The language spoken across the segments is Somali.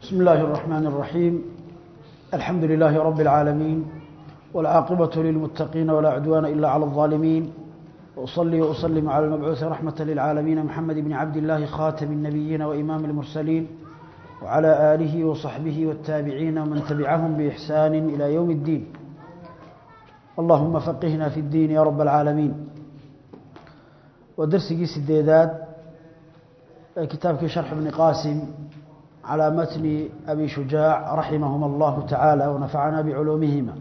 بسم الله الرحمن الرحيم الحمد لله رب العالمين والعاقبة للمتقين ولا عدوان إلا على الظالمين وأصلي وأسلم على المبعوث رحمة للعالمين محمد بن عبد الله خاتم النبيين وإمام المرسلين وعلى آله وصحبه والتابعين ومن تبعهم بإحسان إلى يوم الدين اللهم فقهنا في الدين يا رب العالمين ودرسي سديداد كتابك شرح ابن قاسم على متن أبي شجاع رحمهما الله تعالى ونفعنا بعلومهما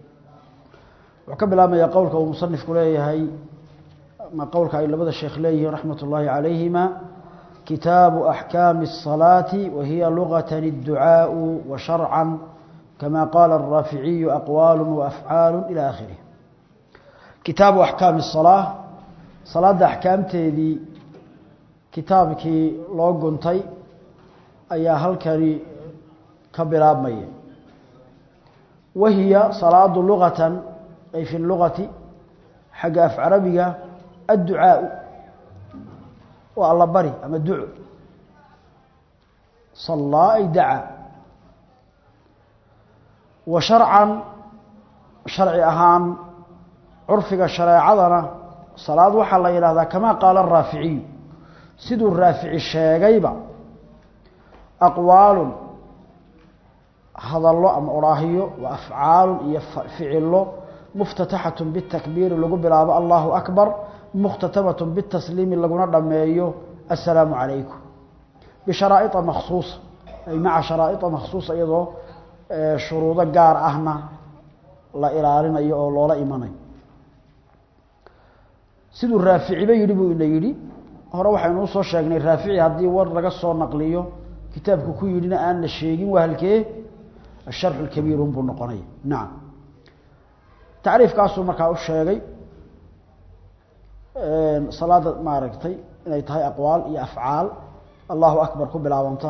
وكبل ما يقولك ومصنف كليه ما قولك إلا بدأ الشيخ ليه رحمة الله عليهما كتاب أحكام الصلاة وهي لغة الدعاء وشرعا كما قال الرافعي أقوال وأفعال إلى آخره كتاب أحكام الصلاة صلاة أحكام تيدي كتابك لو قنتي ayaa halkani ka bilaabmaya wahiya salaadu luqatan ay fi lugati xagga af carabiga adducaau waa alla bari ama duco sallaa ay daca wa sharcan sharci ahaan curfiga shareecadana salaad waxaa la yidhahdaa kamaa qaala araaficiyu siduu raafici sheegayba aqwaalun hadallo ama odhaahiyo wa afcaalun iyo ficilo muftataxatun bitakbiiri lagu bilaabo allahu akbar mukhtatamatun bitasliimi laguna dhammeeyo assalaamu calaykum bisharaaia makhsuusa ay maca sharaaia makhsuusa iyadoo shuruudo gaar ahna la ilaalinayo oo loola imanayo siduu raaficiba yidhi buu ina yidhi hore waxaynu usoo sheegnay raafici haddii war laga soo naqliyo kitaabku ku yidhina aan la sheegin waa halkee asharxu lkabiir unbuu noqonaya nacam tacriifkaasuu markaa u sheegay salaada maaragtay inay tahay aqwaal iyo afcaal allahu akbar ku bilaabanta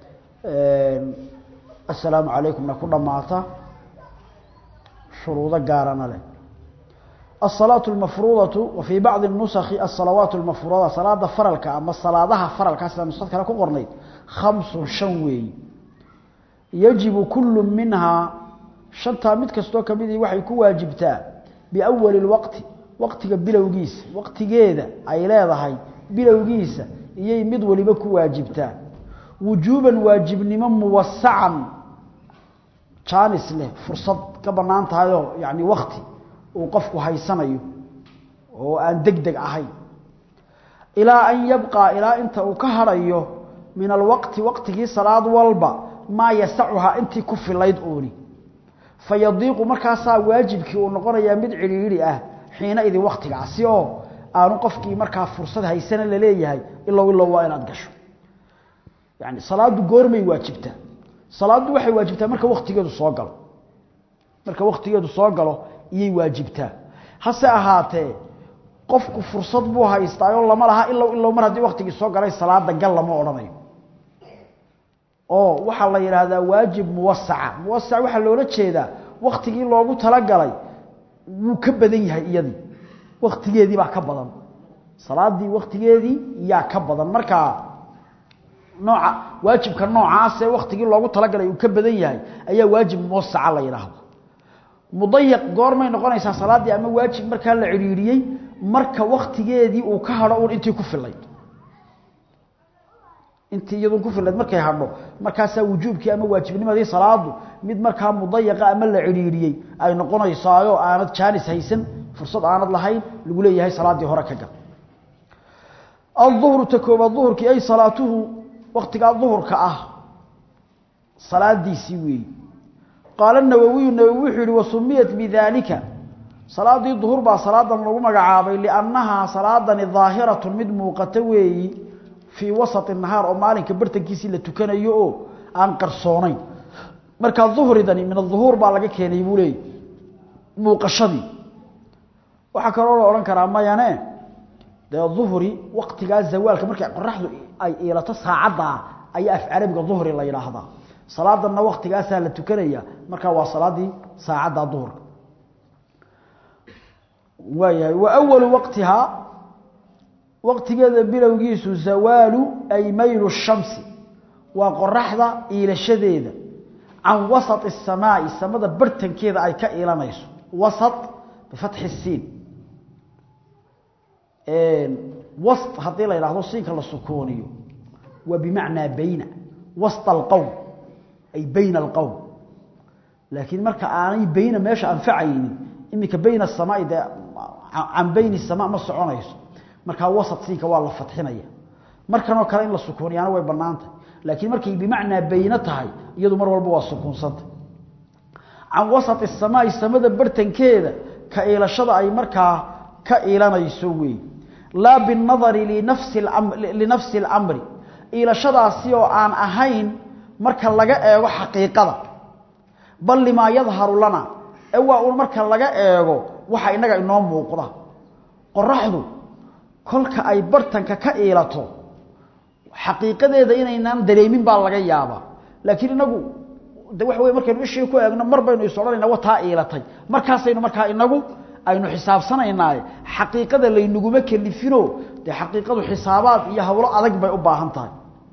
assalaamu calaykumna ku dhammaata shuruudo gaarana leh الصلاة المفروضة وفي بعض النسخ الصلوات المفروضة صلاة فرلك أما صلاة فرلك أسلا نسخة كلا كقرنيت خمس شنوي يجب كل منها شنطة متكستو كمدي وحي كواجبتا بأول الوقت وقت بلوغيس وقت جيدة أي لا ضحي بلوغيس يي مد ولبا كواجبتا وجوبا واجب نمم موسعا جانس له فرصة كبنان تهايو يعني وقتي uu qofku haysanayo oo aan degdeg ahayn ilaa an yabqaa ilaa inta uu ka harayo min alwaqti waqtigii salaad walba maa yasacuhaa intii ku filayd uuni fayadiiqu markaasaa waajibkii uu noqonayaa mid cidhiidhi ah xiina idin waktigaasi oo aanu qofkii markaa fursad haysana laleeyahay ilow ilow waa inaad gasho yani salaaddu goormay waajibtaa salaaddu waxay waajibtaa marka waktigeedu soo galo marka waktigeedu soo galo iyay waajibtaa hase ahaatee qofku fursad buu haystaayoo lama laha ilow ilow mar haddii waktigii soo galay salaada gal lama odhanayo oo waxaa la yidhaahdaa waajib muwasaca muwasac waxaa loola jeedaa waktigii loogu talagalay wuu ka badan yahay iyadii waktigeedii baa ka badan salaadii waktigeedii yaa ka badan markaa nooca waajibka noocaasee waktigii loogu talagalay uu ka badan yahay ayaa waajib muwasaca la yidhaahda mudayaq goormay noqonaysaa salaaddii ama waajib markaa la cidhiidhiyey marka waktigeedii uu ka hadho uun intii ku filayd intii iyadun ku filayd markay hadho markaasaa wujuubkii ama waajibnimadii salaadu mid markaa mudayaqa ama la cidhiidhiyey ay noqonaysaayo aanad jaanis haysan fursad aanad lahayn lagu leeyahay salaaddii hore ka gal aلظuhru ta koobaad duhurkii ay salaatuhu waktigaa duhurka ah salaadiisii weeyi qaala nawowiyu nawowi wuxuu yihi wasumiyat bidaalika salaadii duhur baa salaadan lagu magacaabay liannahaa salaadani daahiratu mid muuqata weeyi fii wasati nahaar oo maalinka bartankiisii la tukanayo oo aan qarsoonayn markaa duhridani min aduhuur baa laga keenay buu leeyay muuqashadii waxaa kaloo la odhan karaa mayane dee duhri waktigaa zawaalka markay qoraxdu ay iilato saacaddaa ayaa af carabiga duhri la yidhaahdaa salaadanna waktigaasaa la tukanaya markaa waa salaadii saacadda duhurka waayahay wa awalu waqtihaa waqtigeeda bilowgiisu zawaalu ay maylu shamsi waa qoraxda iilashadeeda can wasat الsamaa'i samada bartankeeda ay ka iilanayso wasat bifatxi الsiin wasط haddii la yidhaahdo siinka la sukooniyo waa bimacnaa bayna wasط اlqowm ay bayna اlqowm laakiin marka aanay bayna meesha anfacaynin iminka bayna الsamaa'i dee can bayni الsamaa ma soconayso markaa wasat siinka waa la fadxinaya markanoo kale in la sukuuniyaana way bannaantah laakiin markay bimacnaa bayno tahay iyadu mar walba waa sukuunsanta can wasat الsamaa'i samada bartankeeda ka iilashada ay markaa ka iilanayso weey laa biالnadari linafsi اlamri iilashadaasi oo aan ahayn marka laga eego xaqiiqada bal limaa yadharu lana ee waa un marka laga eego waxa inaga inoo muuqda qoraxdu kolka ay bartanka ka iilato xaqiiqadeeda inaynaan dareemin baa laga yaabaa laakiin inagu de waxa wey markaynu ishii ku eegno mar baynu is odhanayna wa taa iilatay markaasaynu markaa inagu aynu xisaabsanaynaaye xaqiiqada laynaguma kelifino dee xaqiiqadu xisaabaad iyo hawlo adag bay u baahan tahay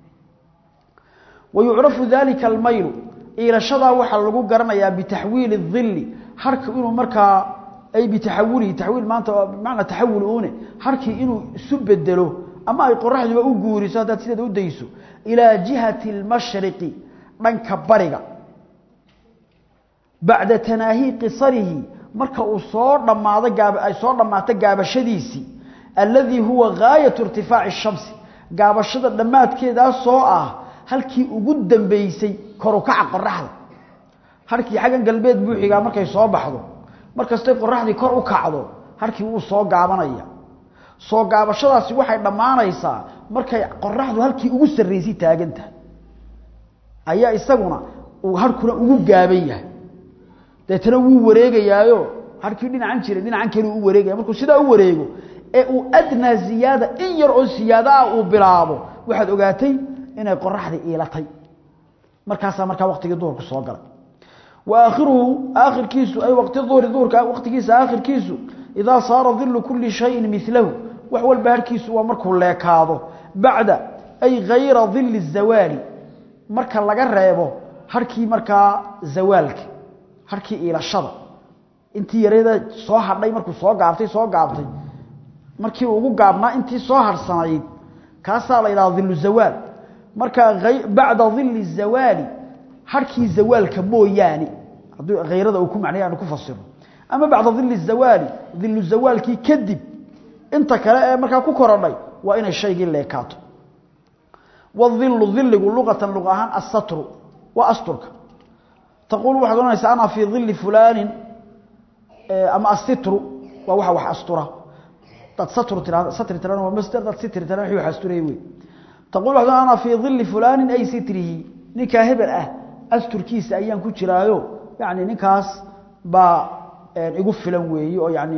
wa yucrafu dalika almaylu iilashadaa waxaa lagu garanayaa bitaxwiili الظili harka inuu markaa ay bitaxawulihi taxwiil maanta bimacnaa taxawul uune harkii inuu isu bedelo ama ay qoraxduba u guuriso haddaad sideeda u dayso ilaa jihati اlmashriqi dhanka bariga bacda tanaahi qisarihi marka uu soo dhamaado gaab ay soo dhammaato gaabashadiisii alladii huwa gaayatu irtifaaci الshamsi gaabashada dhammaadkeedaas oo ah halkii ugu dambeysay korukaca qoraxda harkii xaggan galbeed buuxigaa markay soo baxdo markastay qoraxdii kor u kacdo harkii wuu soo gaabanaya soo gaabashadaasi waxay dhammaanaysaa markay qoraxdu halkii ugu sarraysay taagan tahay ayaa isaguna uu harkuna ugu gaaban yahay deetana wuu wareegayaayo harkii dhinacan jiray dhinacan kale u wareegaya markuu sidaa u wareego ee uu adnaa ziyaada in yar oo siyaada ah uu bilaabo waxaad ogaatay inay qoraxdii iilatay markaasaa markaa waqtigii duhurku soo galay wa aakhiruhu aakhirkiisu ay waqti duhri duhurka waqtigiisa aakhirkiisu idaa saara dilu kulli shayin milahu wax walba harkiisu waa markuu leekaado bacda ay hayra dili zawaali marka laga reebo harkii markaa zawaalka harkii iilashada intii yareeda soo hadhay markuu soo gaabtay soo gaabtay markii ugu gaabnaa intii soo harsanayd kaasaa la yidhaha dilu zawaal marka bacda dili zawaali harkii zawaalka mooyaane haddii hayrada uu ku macnaya aanu ku fasiro ama bacda dili zawaali dilu zawaalkii kadib inta kale ee markaa ku korodhay waa inay shaygii leekaato wadilu diligu luqatan luq ahaan asatru waa asturka taquul waxaad ohanaysaa ana fii dili fulaanin ama asitru waa waxa wax astura dad satru tirahdo satri tirahdo waa masdar dad sitri tirahdo wixii wax asturaya wey taquul waxaad ohanaysaa ana fii dili fulaanin ay sitrihi ninkaa hebel ah asturkiisa ayaan ku jiraayo yani ninkaas baa igu filan weeye oo yani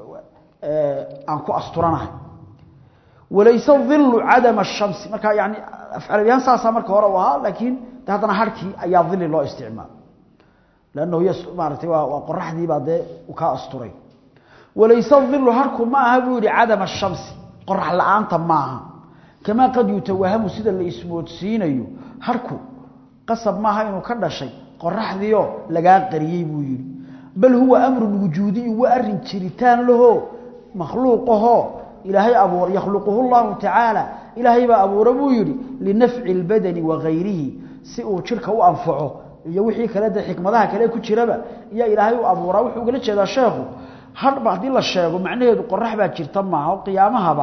aan ku asturanahay walayse dilu cadama الshamsi marka yani afcalabiyahaan saasaa marka hore u ahaa laakiin de haddana harkii ayaa dili loo isticmaala lannahu y maaratay waa qoraxdii baa dee kaa asturay walayse dilu harku ma aha buu yihi cadama الshamsi qorax la-aanta maaha kamaa qad yutawahamu sida la ismoodsiinayo harku qasab maaha inuu ka dhashay qoraxdiio lagaa qariyey buu yihi bal huwa amrun wujuudiyu waa arin jiritaan laho makhluuqahoo ilaahay abuur yakhluquhu llahu tacaala ilaahay baa abuura buu yidhi linafci اlbadani wagayrihi si uu jidhka u anfaco iyo wixii kale de xikmadaha kale ku jiraba iyo ilaahay u abuuraa wuxuu ugala jeedaa sheekhu hadhba haddii la sheego macnaheedu qorax baa jirta maaha oo qiyaamahaba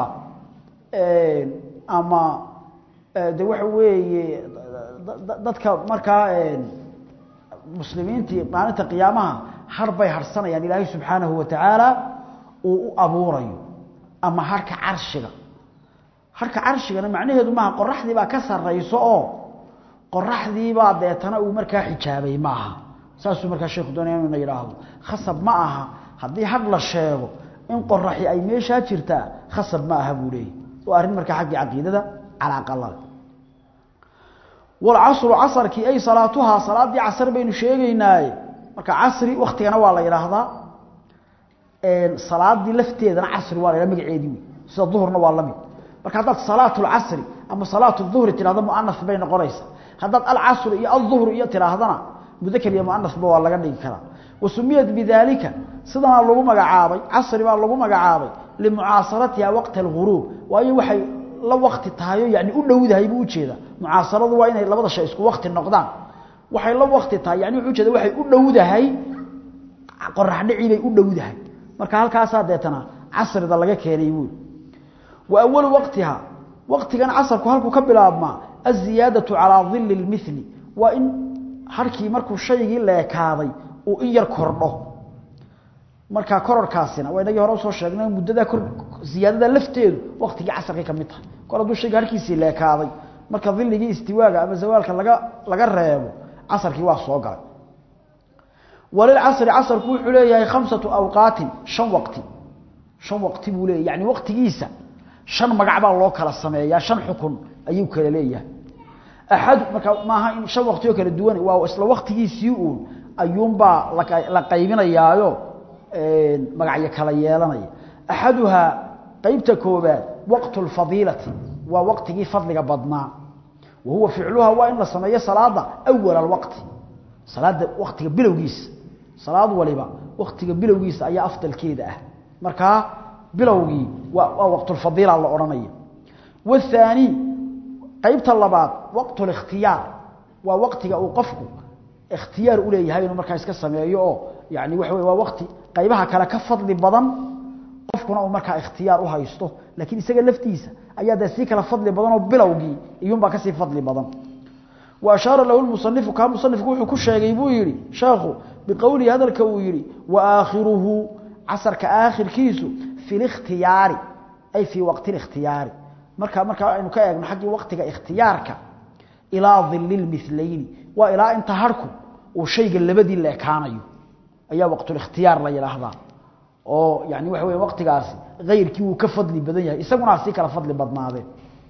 ama de waxa weeye dadka markaa muslimiintii maalinta qiyaamaha har bay harsanayaan ilaahay subxaanahu wa tacaala uu u abuurayo ama harka carshiga harka carshigana macnaheedu maaha qoraxdii baa ka sarayso oo qoraxdiibaa deetana uu markaa xijaabay maaha saasuu markaa sheekhu doonaya inuna yidhaahdo khasab ma aha haddii hadh la sheego in qoraxi ay meeshaa jirtaa khasab ma aha buu leeyahy waa arrin markaa xaggii caqiidada calaaqalale walcasru casarkii ay salaatuhaa salaaddii casar baynu sheegaynaaye marka casri waktigana waa la yidhaahdaa salaadii lafteedana casri waa la yidhaha magaceedii wey sida duhurna waa la mid marka haddaad salaat lcasri ama salaat duhri tidhahdo muanaf bay noqonaysaa haddaad alcasr iyo alظuhr iyo tiraahdana mudakr iyo muanasba waa laga dhigi karaa wasumiyat bidalika sidana lagu magacaabay casri baa lagu magacaabay limucaasaratiha waqta alghuruub waayo waxay la waqti tahayo yani u dhowdahay buu ujeeda mucaasaradu waa inay labada shay isku waqti noqdaan waxay la waqti tahay yani wuxuu ujeeda waxay u dhowdahay qorax dhici bay u dhowdahay marka halkaasaa deetana casrida laga keenay buuri wa awalu waqtiha waqtigan casarku halkuu ka bilaabmaa aziyaadatu calaa dili lmithli waa in harkii markuu shaygii leekaaday uu in yar kordho markaa kororkaasina waa inagii hore usoo sheegnay muddadaa kor ziyaadada lafteedu waqtigii casarkay ka mid tahay kor hadduu shayga harkiisii leekaaday marka diligii istiwaaga ama zawaalka laga laga reebo casarkii waa soo galay walilcasri casarku wuxuu leeyahay khamsatu awqaatin shan waqti shan waqti buu leeyahy yani waqtigiisa shan magac baa loo kala sameeyaa shan xukun ayuu kala leeyahay axad marka maaha in shan waqti oo kala duwan waa isla waqtigiisii uun ayuunbaa la qaybinayaayo magacyo kala yeelanaya axaduhaa qeybta koobaad waqtu lfadiilati waa waqtigii fadliga badnaa wa huwa ficluha waa in la sameeyo salaada awal alwaqti salaada waqtiga bilowgiisa salaad waliba waqtiga bilowgiisa ayaa afdalkeeda ah markaa bilowgii waa waqtulfadiila la odhanaya waathaani qeybta labaad waqtu likhtiyaar waa waqtiga uu qofku ikhtiyaar u leeyahay inuu markaa iska sameeyo oo yani waxa wey waa waqti qaybaha kale ka fadli badan qofkuna uu markaa ikhtiyaar u haysto laakiin isaga laftiisa ayaa dee sii kala fadli badan oo bilowgii iyuunbaa kasii fadli badan wa ashaara lahu lmusanifu kaa musanifku wuxuu ku sheegay buu yidhi sheekhu biqowlihi hadalka uu yidhi wa aakhiruhu casarka aakhirkiisu fi likhtiyaari ay fii waqti likhtiyaari marka markaa aynu ka eegno xaggii waqtiga ikhtiyaarka ilaa dili lmilayni waa ilaa inta harku uu shayga labadii la ekaanayo ayaa waqtulikhtiyaar la yidhaahdaa oo yani waxa wey waqtigaasi kayrkii wuu ka fadli badan yahay isaguna sii kala fadli badnaadeen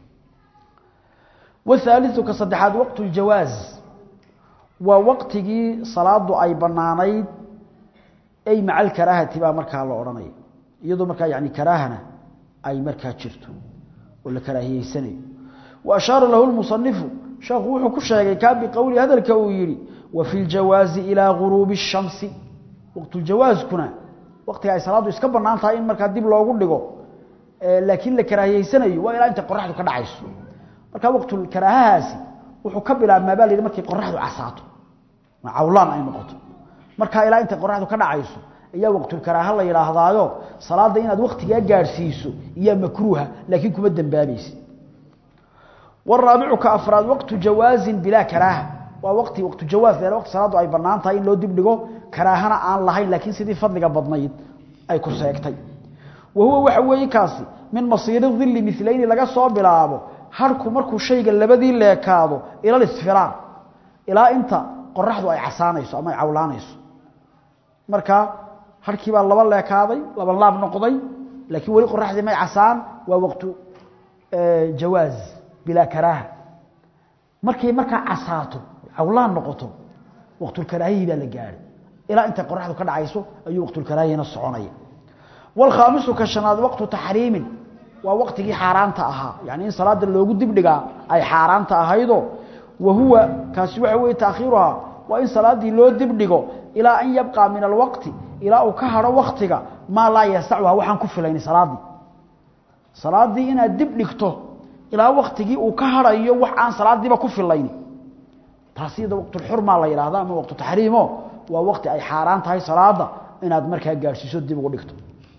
wahaaliu ka saddexaad waqtu ljawaaz waa waqtigii salaadu ay banaanayd ay maca alkaraahati baa markaa la odhanaya iyadoo markaa yani karaahana ay markaa jirto oo la karaahiyeysanayo wa ashaara lahu lmusanifu sheekhu wuxuu ku sheegay kaa biqowli hadalka uu yidhi wa fi ljawaazi ilaa guruubi الshamsi waqtuljawaazkuna waqtiga ay salaaddu iska banaan tahay in markaa dib loogu dhigo laakiin la karaahiyeysanayo waa ilaa intay qoraxdu ka dhacayso marka waqtulkaraahahaasi wuxuu ka bilaabmaa baa la yidhi markay qoraxdu casaato cawlaan ay noqoto markaa ilaa intay qoraxdu ka dhacayso ayaa waqtulkaraaha la yidhaahdaayo salaadda inaad waqtigaa gaadhsiiso iyaa makruuha laakiin kuma dembaabaysa waraabicu ka afraad waqtu jawaazin bilaa karaaha waa waqti waqtu jawaaz leela waqti salaaddu ay bannaan tahay in loo dib dhigo karaahana aan lahayn laakiin sidii fadliga badnayd ay ku seegtay wa huwa waxa weeye kaasi min masiiri dilli milayni laga soo bilaabo harku markuu shayga labadii leekaado ila lisfiraar ilaa inta qoraxdu ay casaanayso ama ay cawlaanayso marka harkii baa laba leekaaday laba laab noqday laakiin weli qoraxdii may casaan waa waqtu jawaaz bilaa karaaha markay markaa casaato cawlaan noqoto waqtulkaraahihii baa la gaadhay ilaa intay qoraxdu ka dhacayso ayuu waqtulkaraahihina soconaya wاlkhaamisu ka shanaad waqtu taxriimin waa waqtigii xaaraanta ahaa yani in salaada loogu dibdhigaa ay xaaraanta ahaydo wa huwa kaasi waxa weye taakhiiruhaa waa in salaadii loo dibdhigo ilaa an yabqa min alwaqti ilaa uu ka haro waktiga maa laa yasacuha waxaan ku filayni salaadii salaadii inaad dib dhigto ilaa waktigii uu ka harayo wax aan salaadiiba ku filayni taasi iyada waqtulxurmaa la yidhahda ama waqtu taxriimo waa waqti ay xaaraan tahay salaada inaad markaa gaadhsiiso dib ugu dhigto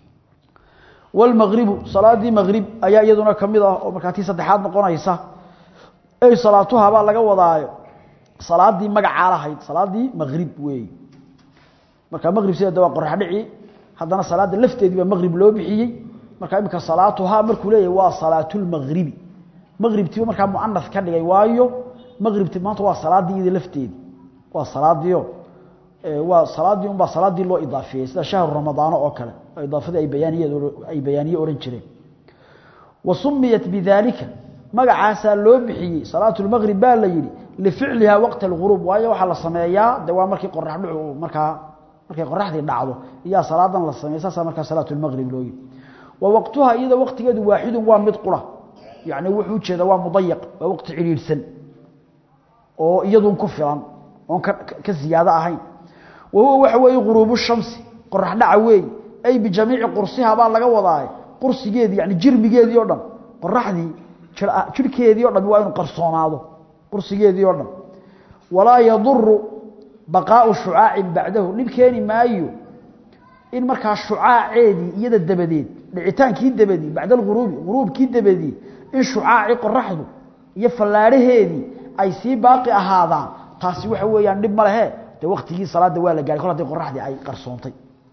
wlmagribu salaadii magrib ayaa iyaduna kamid ah oo markaa tii saddexaad noqonaysa ey salaatuhabaa laga wadaayo salaadii magacaa lahayd salaadii magrib weey marka magrib sideeda waa qorax dhici haddana salaada lafteedii baa magrib loo bixiyey marka iminka salaatuhaa markuu leeyahy waa salaatulmagribi magribtiiba markaa muanas ka dhigay waayo magribti maanta waa salaadii iyada lafteedii waa salaadiio waa salaadii unbaa salaadii loo idaafeeyey sida shahru ramadaano oo kale idaafadii ay bayaaniye ay bayaaniye ohan jireen wa sumiyat bidalika magacaasaa loo bixiyey salaatu lmaqrib baa la yidhi lificlihaa waqta alguruub waayo waxaa la sameeyaa de waa markii qorax dhucu markaa markay qoraxdii dhacdo iyaa salaadan la sameeya saasaa markaa salaatu lmaqrib loo yidhi wa waqtuha iyada waqtigeedu waaxidun waa mid qura yani wuxuu ujeeda waa mudayaq waa waqti cidhiidhsan oo iyadun ku filan oon ka ziyaado ahayn wa huwa waxa weeye guruubu shamsi qorax dhaca weey ay bijamiici qursiha baa laga wadaa qursigeedii yani jirmigeedii oo dhan qoraxdii jirhkeedii o dhan waa inuu qarsoonaado qursigeedii oo dhan walaa yaduru baqaau shucaacin bacdahu dhib keeni maayo in markaa shucaaceedii iyada dabadeed dhicitaankii dabadii bacda alghuruubi ghuruubkii dabadii in shucaacii qoraxdu iyo fallaadhaheedii ay sii baaqi ahaadaan taasi waxa weeyaan dhib ma lehe dee waktigii salaadda waa la gahay kol haddii qoraxdii ay qarsoontay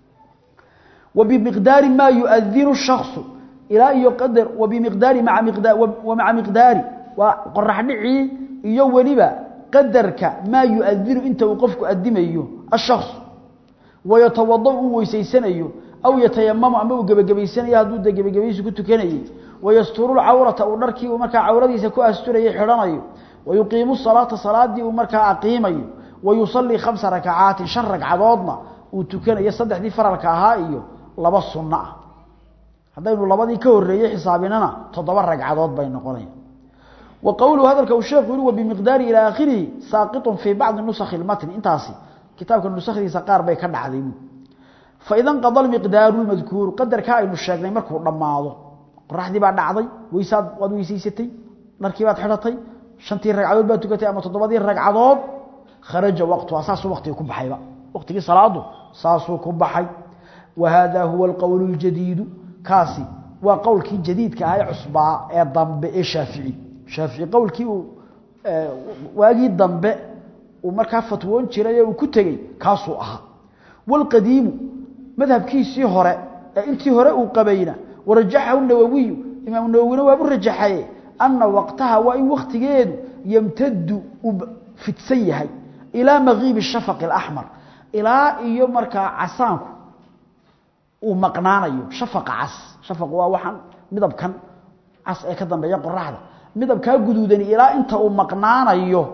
wa bimiqdaari maa yuadinu shaksu ilaa iyo qadar wa bimiqdaari maa miqdaa wa maca miqdaari waa qorax dhicii iyo weliba qadarka maa yuadinu inta uu qofku adimayo ashaksu wayatawada uu weysaysanayo aw yatayamamu ama uu gebagabaysanayo hadduu de gebagabaysi ku tukanayey wayasturu lcawrata uu dharkii uu markaa cawradiisa ku asturayay xidhanayo wayuqiimu salaata salaadii uu markaa aqiimayo wayusalii khamsa rakacaatin shan ragcadoodna uu tukanayo saddexdii faralka ahaa iyo laba sunno ah haddaynu labadii ka horeeyey xisaabinana toddoba ragcadood bay noqonaya wa qowluhu hadalka uu sheekhu yihi wabimiqdaari ilaa aakhirihi saaqitun fii bacdi nusakhi lmatni intaasi kitaabka nusakhdiisa qaar bay ka dhacday faida nqada miqdaaru lmadkuuru qadarka aynu sheegnay markuu dhammaado qoraxdii baa dhacday weysaad waad weysaysatay dharkii baad xidhatay shantii ragcadood baad tukatay ama toddobadii ragcadood kharaja waqtuha saasuu waqtigii ku baxayba waqtigii salaadu saasuu ku baxay wa hada huwa alqowlu ljadiidu kaasi waa qowlkii jadiidka ah ee cusbaa ee dambe ee shaafici shaafici qowlkii uu waagii dambe uu markaa fatwoon jiray ee uu ku tegey kaasuu ahaa wاlqadiimu madhabkiisii hore ee intii hore uu qabayna warajaxahu nawawiyu imaam nawowina waabu rajaxaye ana waqtaha waa in waktigeedu yamtadu uu fidsan yahay ilaa makiibi shafaq اaxmar ilaa iyo markaa casaanku uu maqnaanayo shafaqa cas shafaq waa waxaan midabkan cas ee ka dambeeya qoraxda midabkaa guduudani ilaa inta uu maqnaanayo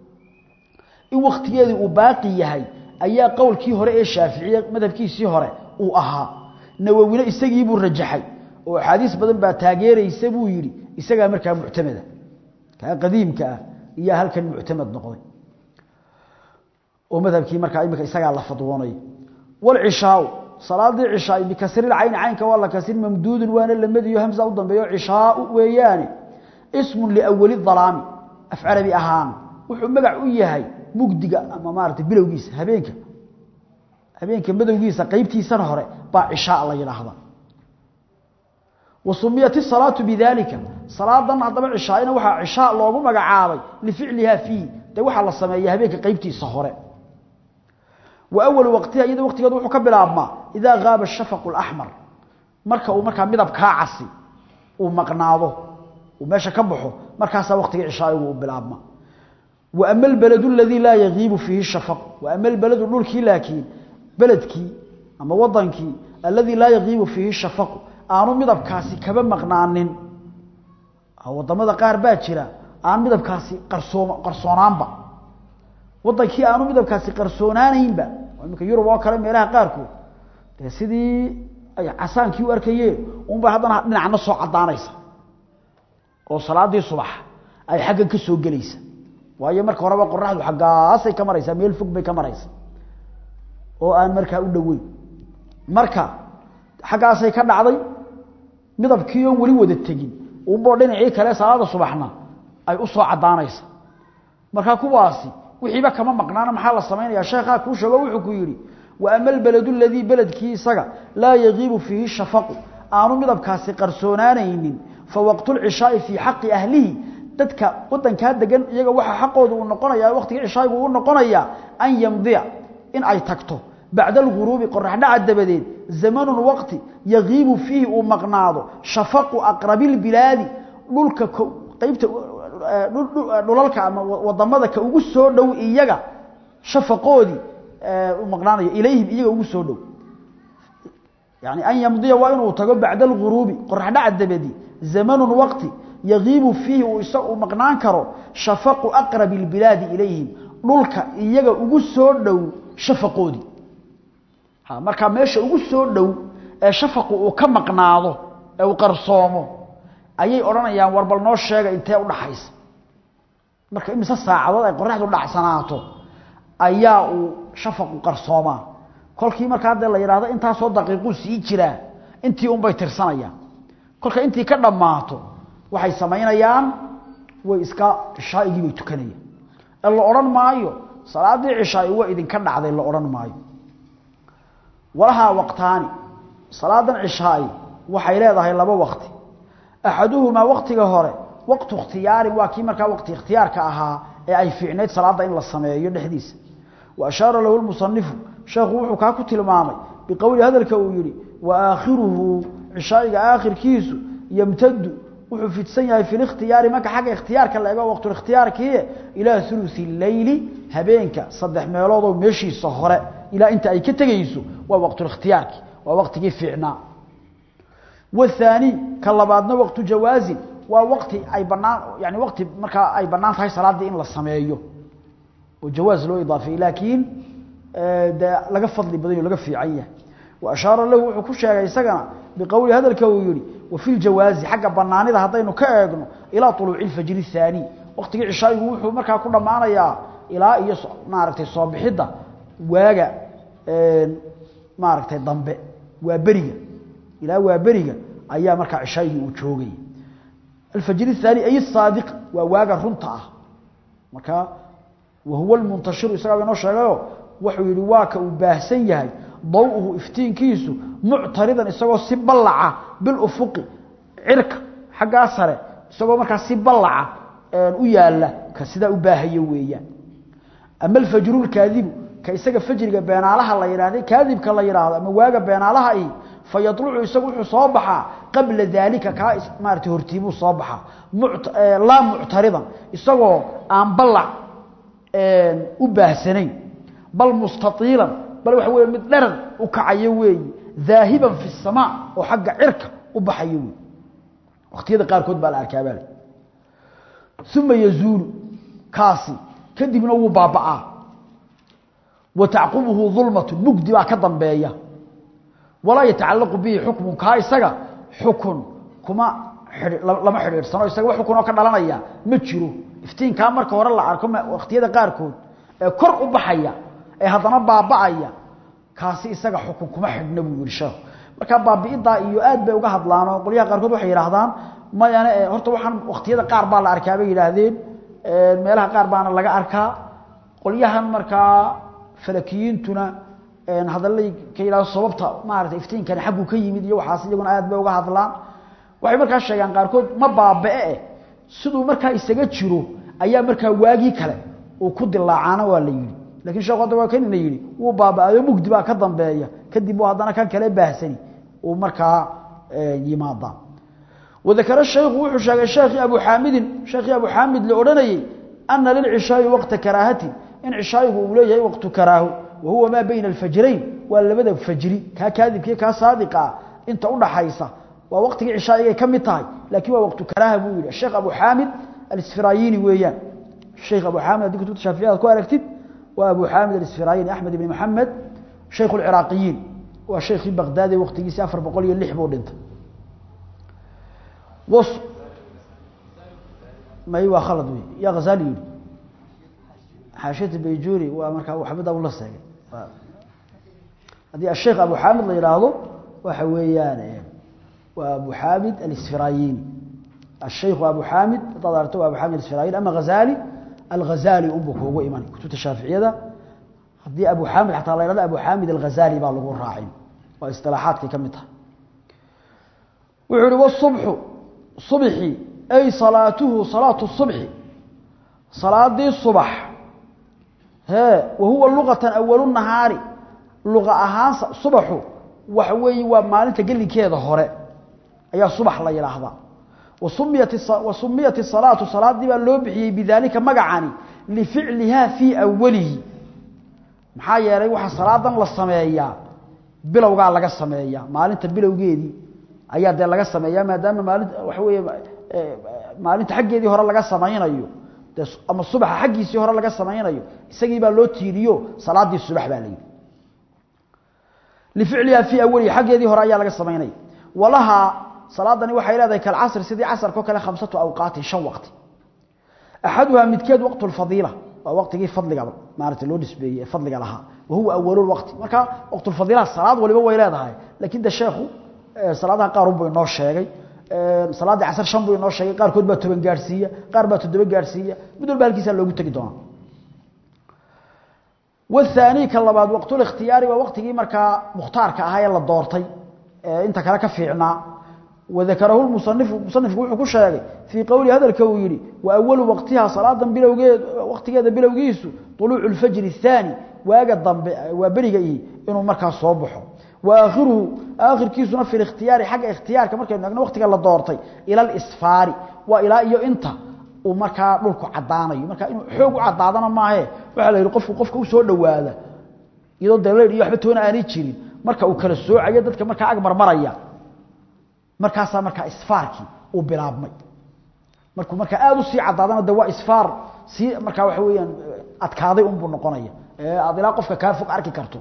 in waktigeedii uu baaqi yahay ayaa qowlkii hore ee shaaficiye madhabkiisii hore uu ahaa nawowina isagiibuu rajaxay oo axaadiis badan baa taageeraysa buu yidhi isagaa markaa muctamada kaa qadiimka ah iyaa halkan muctamad noqday oo madhabkii markaa imika isagaa la fadwoonay wlcishaau salaadii cishaai bikasrilcayni caynka waa la kasrin mamduudun waana lamadiyo hamsa u dambeeyo cishaau weeyaane ismun liawali dalaami af carabi ahaan wuxuu magac u yahay mugdiga ama maarata bilowgiisa habeenka habeenka madowgiisa qeybtiisana hore baa cishaa la yidhaahda wa sumiyat isalaatu bidalika salaadan haddaba cishaaina waxaa cishaa loogu magacaabay lificliha fiihi dee waxaa la sameeya habeenka qeybtiisa hore wa awalu waqtiha iyada waqtigeedu wuxuu ka bilaabmaa idaa gaaba shafaqu laxmar marka uu markaa midabkaa casi uu maqnaado uu meesha ka baxo markaasaa waqtiga cishaa'igu u bilaabma وأما البلد الذي لا يغيب فيه الشفق وأما البلد دولكي لكن بلدكي أما وطنكي الذي لا يغيب فيه الشفق aanu midabkaasi kaba maqnaanin wadamada qaar baa jira aan midabkaasi qarsoon qarsoonaanba wadankii aanu midabkaasi qarsoonaanaynba imika yurub oo kale meelaha qaarkood dee sidii ay casaankii u arkayeen unba haddana dhinacna soo cadaanaysa oo salaadii subax ay xaggan ka soo gelaysa waayo marka horeba qoraxdu xaggaasay ka maraysaa meel fog bay ka maraysa oo aan markaa u dhoweyn marka xaggaasay ka dhacday midabkii oon weli wada tegin unboo dhinacii kale salaada subaxna ay u soo cadaanaysa markaa kuwaasi wixiiba kama maqnaana maxaa la samaynaya sheekhaa kuu sheego wuxuu ku yidhi wa ama albaladu aladii beledkii isaga laa yagiibu fiihi shafaqu aanu midabkaasi qarsoonaanaynin fa waqtu lcishaai fii xaqi ahlihi dadka wadankaa degan iyaga waxa xaqooda uu noqonaya waqtigii cishaayigu uu noqonayaa an yamdiya in ay tagto bacda alghuruubi qoraxdhaca dabadeed zamanun waqti yagiibu fiihi uu maqnaado shafaqu aqrabi lbilaadi dhulka qaybta dhulalka ama wadamada ka ugu soo dhow iyaga shafaqoodii u maqnaanayo ilayhim iyaga ugu soo dhow yani an yamdiya waa inuu tago bacda alghuruubi qoraxdhaca dabadi zamanun waqti yagiibu fiihi uu isa uu maqnaan karo shafaqu aqrabi lbilaadi ilayhim dhulka iyaga ugu soo dhow shafaqoodii markaa meesha ugu soo dhow ee shafaqu uu ka maqnaado ee uu qarsoomo ayay odhanayaan war bal noo sheega intee udhaxaysa marka imise saacadood ay qoraxdu dhacsanaato ayaa uu shafaqu qarsoomaa kolkii markaa dee la yidhaahdo intaasoo daqiiquu sii jiraa intii unbay tirsanayaan kolka intii ka dhammaato waxay samaynayaan way iska cishaaigii bay tukanayaan ee la odhan maayo salaaddii cishaai waa idinka dhacday la odhan maayo walahaa waqtaani salaadan cishaai waxay leedahay laba waqti axaduhumaa waqtiga hore waqtu ikhtiyaarin waa kii markaa waqti ikhtiyaarka ahaa ee ay fiicnayd salaadda in la sameeyo dhexdiisa wa ashaara lahu lmusanifu sheekhu wuxuu kaa ku tilmaamay biqowli hadalka uu yidhi wa aakhiruhu cishaa'iga aakhirkiisu yamtadu wuxuu fidsan yahay fi likhtiyaari marka xagga ikhtiyaarka la eego waqtulikhtiyaarkii ilaa ulusi leyli habeenka saddex meeloodoo meeshiisa hore ilaa inta ay ka tegayso waa waqtulikhtiyaarki waa waqtigii fiicnaa wahaani ka labaadna waqtu jawaazin waa waqti ay banaan yani waqti markaa ay bannaan tahay salaaddii in la sameeyo oo jawaaz loo idaafeeyey laakiin dee laga fadli badan yo laga fiican yahay wa ashaara lahu wuxuu ku sheegay isagana biqowli hadalka uu yihi wa fi ljawaazi xagga banaanida haddaynu ka eegno ilaa uluuci lfajri thaani waqtigii cishaayigu wuxuu markaa ku dhammaanayaa ilaa iyo maaragtay soo bixidda waaga maaragtay dambe waa beriga ilaa waa beriga ayaa markaa cishaayigii uu joogay alfajr الثاني ay الصاadiq waa waaga runta ah marka wahuwa اlmuntashiru isagaa inoo sheegayo wuxuu yihi waa ka uu baahsan yahay dawuhu iftiinkiisu muctaridan isagoo si ballaca bilufuqi cirka xaggaa sare isagoo markaa si ballaca u yaala ka sidaa u baahayo weeyaan ama alfajru lkaadibu ka isaga fajriga beenaalaha la yidhahday kaadibka la yidhaahdo ama waaga beenaalaha i fayadlucu isagu wuxuu soo baxaa qabla daalika kaa maarata hortiibuu soo baxaa laa muctaridan isagoo aan ballac u baahsanayn bal mustaiilan bal waxa wey mid dheran u kacayo weeyi daahiban fi الsamaa oo xagga cirka u baxayo wey wakhtiyada qaarkood baa la arkaabal uma yazuulu kaasi kadibna wuu baaba'aa wa tacqubuhu dulmatu mugdi baa ka dambeeya walaa yatacalaqu bihi xukmun kaa isaga xukun kuma lama xidhiidhsano isaga wax xukun oo ka dhalanaya ma jiro iftiinkaa marka hore la arko wakhtiyada qaarkood ee kor u baxaya ee haddana baaba'aya kaasi isaga xukun kuma xidhna buu yihi sheekhu markaa baabi'idaa iyo aad bay uga hadlaan oo qolyaha qaarkood waxay yidhaahdaan mayane horta waxaan wakhtiyada qaar baa la arkaa bay yidhaahdeen meelaha qaar baana laga arkaa qolyahan markaa falakiyiintuna hadalay ka yidhahdo sababta maaragtay iftiinkani xagguu ka yimid iyo waxaas iyaguna aad bay uga hadlaan waxay markaa sheegaan qaarkood ma baaba'e siduu markaa isaga jiro ayaa markaa waagii kale uu ku dilaacaana waa la yidhi lakin sheekhu hadda waa kanina yidhi wuu baaba'ayo mugdi baa ka dambeeya kadib uu haddana kan kale baahsani uu markaa yimaada wadakara shaykhu wuxuu sheegay sheekhii abu xaamidin sheekhii abu xaamid la odhanayey ana lilcishaa'i waqta karaahatin in cishaayigu uu leeyahay waqtu karaaho wa huwa maa bayna alfajrayn waa labada fajri kaa kaadibkii kaa saadiqa ah inta udhaxaysa waa waqtigii cishaa'igay ka mid tahay laakiin waa waqtu karaaha buu yidhi sheekh abu xaamid alisfirayini weeyaan sheekh abu xaamid haddii kutubta shaaficiyada ku aragtid waa abu xaamid alisfirayini axmed ibni maxamed shaykh alciraaqiyiin waa shaykhii baqdaadi waqtigiisii afar boqol iyo lix buu dhintay may waa khalad wey yaa khazali yidhi xaashiyata bayjuri waa markaa waxbada ula seegay haddii asheekh abu xaamid la yidhaahdo waxa weeyaan waa abu xaamid alisfirayini الشيخ أبو حامد طلعته أبو حامد الإسفرايني أما غزالي الغزالي أبو كوغو إيمان كتبت الشافعية ده هدي أبو حامد حتى الله يرضى أبو حامد الغزالي بقى لغو الراعين واصطلاحات كمتها وعلو الصبح صبحي أي صلاته صلاة الصبح صلاة دي الصبح ها وهو اللغة أول النهار لغة أهان صبح وحوي ومالنت قل لي كذا هراء أي صبح الله يلاحظها وسميت وسميت الصلاة صلاة دي لو بخيي بذلك مغعاني لفعلها في اوله maxaa yeelay waxa salaadan la sameeyaa bilowga laga sameeyaa maalinta bilowgeedii ayaa de laga sameeyaa maadaama maalinta waxa weeye maalinta xaggeedii hore laga sameeynayo ama subax xaggiisii hore laga sameeynayo isagii baa loo tiiriyo salaadii subax baa leeyahay لفعلها في اوله xaggeedii hore ayaa laga sameeynay walaha salaadani waxay leedahay kal casr sidii casarka kale khamsatu awqaat shan waqti axaduhaa midkeed waqtu lfadiila waa waqtigii fadliga maarata loo nisbeeyey ee fadliga lahaa wahuwa awalulwaqti marka waqtulfadiila salaad waliba way leedahay laakiin de sheekhu salaadaha qaar unbuu inoo sheegay salaaddii casar shan buu inoo sheegay qaarkood baa toban gaadhsiiya qaar baa toddoba gaadhsiiya mid walba halkiisaa loogu tegi doonaa والثاني كلباد وقت الاختيار ووقتي marka muxtaarka ahaa ee la doortay ee inta kale ka fiicnaa وذكره المصنف مصنف wuxuu ku sheegay في قول هذا الكويري واول وقتها صلاه bilowgeed waqtigeeda bilowgiisu طلوع الفجر الثاني waaga dambe waa bariga inuu markaa soo baxo واخره اخر kiisuna في الاختيار حق اختيارka markay naagna waqtiga la doortay ila الاسفار والى iyo inta uu markaa dhulku cadaanayo marka inuu xoog u cadaadana maahe waxa la yiri qofku qofka u soo dhawaada iyadoo daleer iyo waxba toona aanay jirin marka uu kala soocayo dadka marka ag marmaraya markaasa marka isfaarki uu bilaabmay markuu marka aad u sii cadaadana de waa isfaar si marka waxa weeyaan adkaaday un buu noqonaya ee aad ilaa qofka ka fog arki karto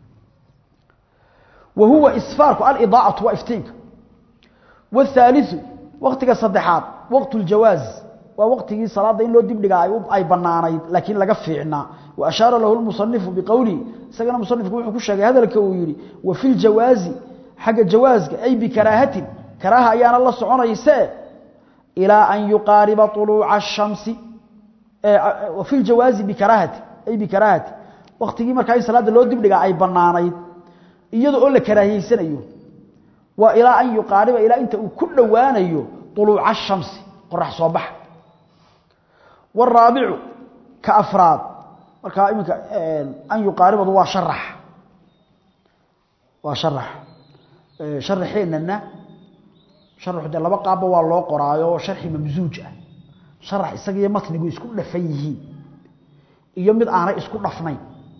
وهو إسفارك الإضاءة وإفتينك والثالث وقتك الصدحات وقت الجواز ووقته صلاة إن لو دب لغا أي بنانيد لكن لغا فيعنا وأشار له المصنف بقوله سقنا المصنف كوحو شاقي هذا الكويري وفي الجواز حق الجواز أي بكراهة كراهة أيان الله سعونا يساء إلى أن يقارب طلوع الشمس وفي الجواز بكراهة أي بكراهة وقته مركا صلاة لو دب لغا أي بنانيد iyadoo oo la karaahiyeynayo waa ilaa an yuqaariba ilaa inta uu ku dhawaanayo طuluuca الشhamsi qorax soo bax والرابع كأفراد marka iminka an yuqaaribadu waa sharax waa sharax sharaxeenana sharaxu de laba qaabba waa loo qoraayo sharxi mamsuuj ah sharax isaga iyo matnigu isku dhafan yihiin iyo mid aanay isku dhafnayn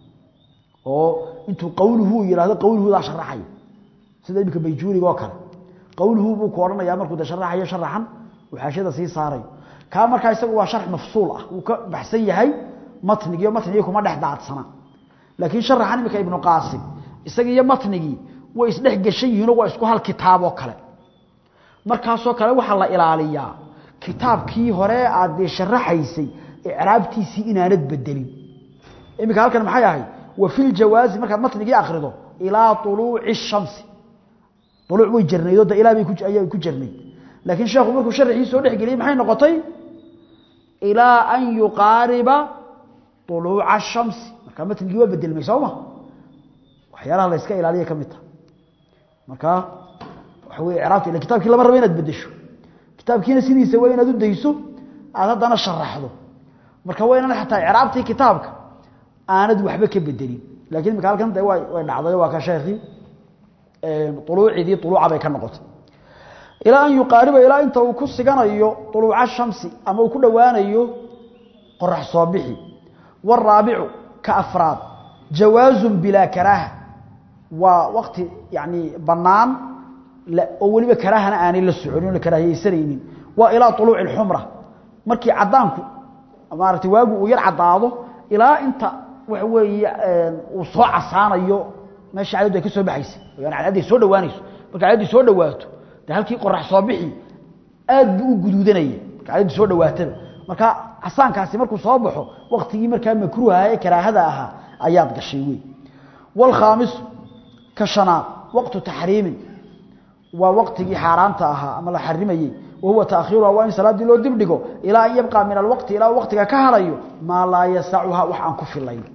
oo intuu qawluhu yiraahdo qawluhu daa sharaxay sida ibka bayjuuriga oo kale qawluhu buu ku oranayaa markuu da sharaxayo sharaxan waxaashada sii saaray ka marka isagu waa sharx mafsuul ah uu ka baxsan yahay matnigiyo matniga kuma dhex daadsana laakiin sharaxan imika ibnu qaasim isaga iyo matnigii way isdhex gashan yihiin oo waa isku hal kitaab oo kale markaasoo kale waxaa la ilaaliyaa kitaabkii hore aad dee sharaxaysay icraabtiisii inaanad bedelin imika halkan maxay ahayd وفي الجواز marka matnigi akhrido ila tuluuci الشمس tuluuc way jirnaydo da ilaa bay ku ayay ku jirnay laakiin sheekhu markuu sharxii soo dhaxgeliyay maxay noqotay ila an yuqariba tuluuca الشمس marka matnigi waa bedelmay sawma waxyaalaha la iska ilaaliyo kamid marka waxa weey iraabti ila kitaabkii lama rabo inaad bedesho kitaabkiina sidiisa waa inaad u dayso aad hadana sharaxdo marka waa inaad xataa iraabtii kitaabka aanad waxba ka bedelin laakiin imika halkan de way way dhacday waa ka sheekhi طuluucidii طuluuca bay ka noqotay ilaa an yuqaariba ilaa inta uu ku siganayo طuluuca shamsi ama uu ku dhowaanayo qorax soo bixi والرابع كأفراد جواز بلا كراهة ووقت يعني بنان لا أولي بكراهة آني للسعودين لكراهية يسرينين وإلى طلوع الحمرة مركي عدانكو أمارتي واقو وير عداده إلى انت waxa weeye uu soo casaanayo meesha cadadu ay ka soo baxaysa yani cadadu soo dhawaanayso marka cadadu soo dhawaato de halkii qorax soo bixi aad buu u guduudanaya marka cadadu soo dhawaatada marka casaankaasi markuu soo baxo waqtigii markaa makruuha ee karaahada ahaa ayaad gashay wey wal khamis ka shanaad waqtu tahriim waa waqtigii xaaraanta ahaa ama la xarimayay وهو تأخيرها وإن صلاة لو دبدغو إلى أن يبقى من الوقت إلى وقتك كهريو ما لا يسعها وحان كفي الليل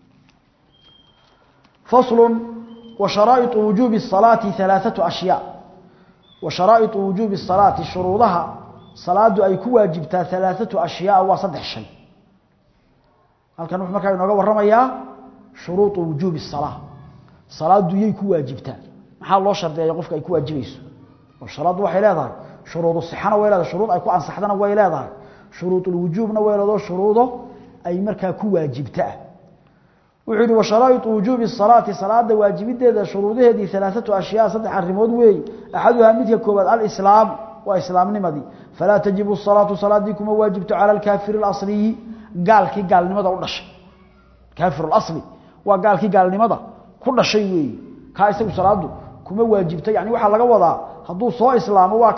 فصل وشرائط وجوب الصلاة ثلاثة أشياء وشرائط وجوب الصلاة شروطها صلاة أي كواجبتا ثلاثة أشياء وصدح شيء هل كان نحن مكان نقول رميا شروط وجوب الصلاة صلاة يي كواجبتا محال الله شرط يقفك أي كواجبيس والصلاة وحي لا شروط الصحة ويلا شروط أي كو أنصحدنا ويلا شروط الوجوبنا ويلا شروطه أي مركا كواجبتا وعيد وشرائط وجوب الصلاة صلاة واجبته شروطها دي ثلاثة أشياء صدح الرمود وي أحدها مثل كوبات الإسلام وإسلام نمدي فلا تجب الصلاة صلاة ديكم واجبت على الكافر الأصلي قال كي قال نمدا ودش كافر الأصلي وقال كي قال نمدا كل شيء وي كايسو صلاة كما واجبت يعني waxa laga wadaa haduu soo islaamo waa kane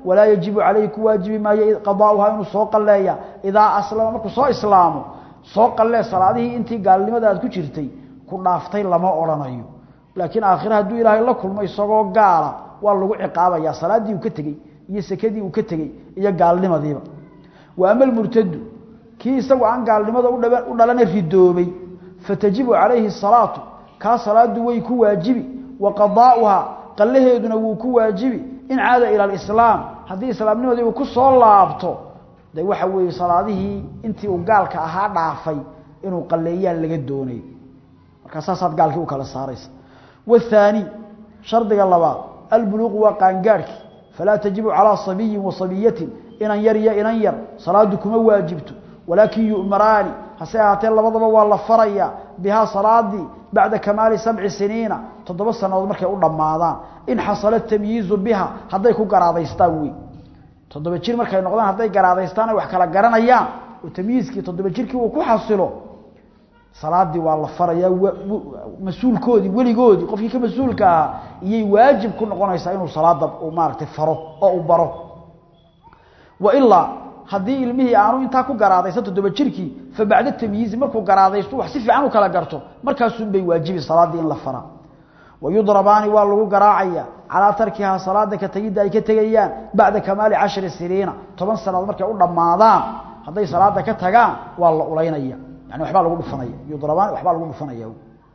walaa yajibu calayhi ku waajibi maayo qadaa'uhaa inuu soo qalleeya idaa aslama markuu soo islaamo soo qallee salaadihii intii gaalnimada aad ku jirtay ku dhaaftay lama odhanayo laakiin aakhire hadduu ilaahay la kulmo isagoo gaala waa lagu ciqaabayaa salaaddii uu ka tegey iyo sekadii uu ka tegey iyo gaalnimadiiba wa ama almurtadu kii isagu aan gaalnimada u dhalana ridoobay fatajibu calayhi salaatu kaa salaadu way ku waajibi wa qadaa'uhaa qallaheeduna wuu ku waajibi in caada ila alislaam haddii islaamnimadii uu ku soo laabto de waxa weeye salaadihii intii uu gaalka ahaa dhaafay inuu qalleeyaan laga doonay markaa saasaad gaalkii u kala saaraysa waathaani shardiga labaad albuluuqu waa qaangaadhki falaa tajibu calaa sabiyin wa sabiyatin inan yar iyo inan yar salaadu kuma waajibto walaakin yu'maraani hase ahaatee labadaba waa la farayaa bihaa salaadii bacda kamaali sabci siniina toddoba sannadood markay u dhammaadaan in xasala tamyiizu biha hadday ku garaadaystaan wey toddoba jir markay noqdaan hadday garaadaystaan ay wax kala garanayaan oo tamyiizkii toddoba jirkii uu ku xasilo salaadii waa la farayaa mas-uulkoodii weligoodii qofkii ka mas-uulka ahaa iyay waajib ku noqonaysaa inuu salaada maaragtay faro oo uu baro wa ilaa haddii ilmihii aanu intaa ku garaadaysa toddoba jirkii fa bacda tamyiizi markuu garaadaysto wax si fiican u kala garto markaasunbay waajibi salaaddii in la faraa wayudrabaani waa lagu garaacaya calaa tarkihaa salaada ka tegidda ay ka tegayaan bacda kamaali cashri siniina toban sannadood markay u dhammaadaan hadday salaada ka tagaan waa la ulaynaya yani waxbaa lagu dhufanaya yudrabaani waxbaa lagu dhufanaya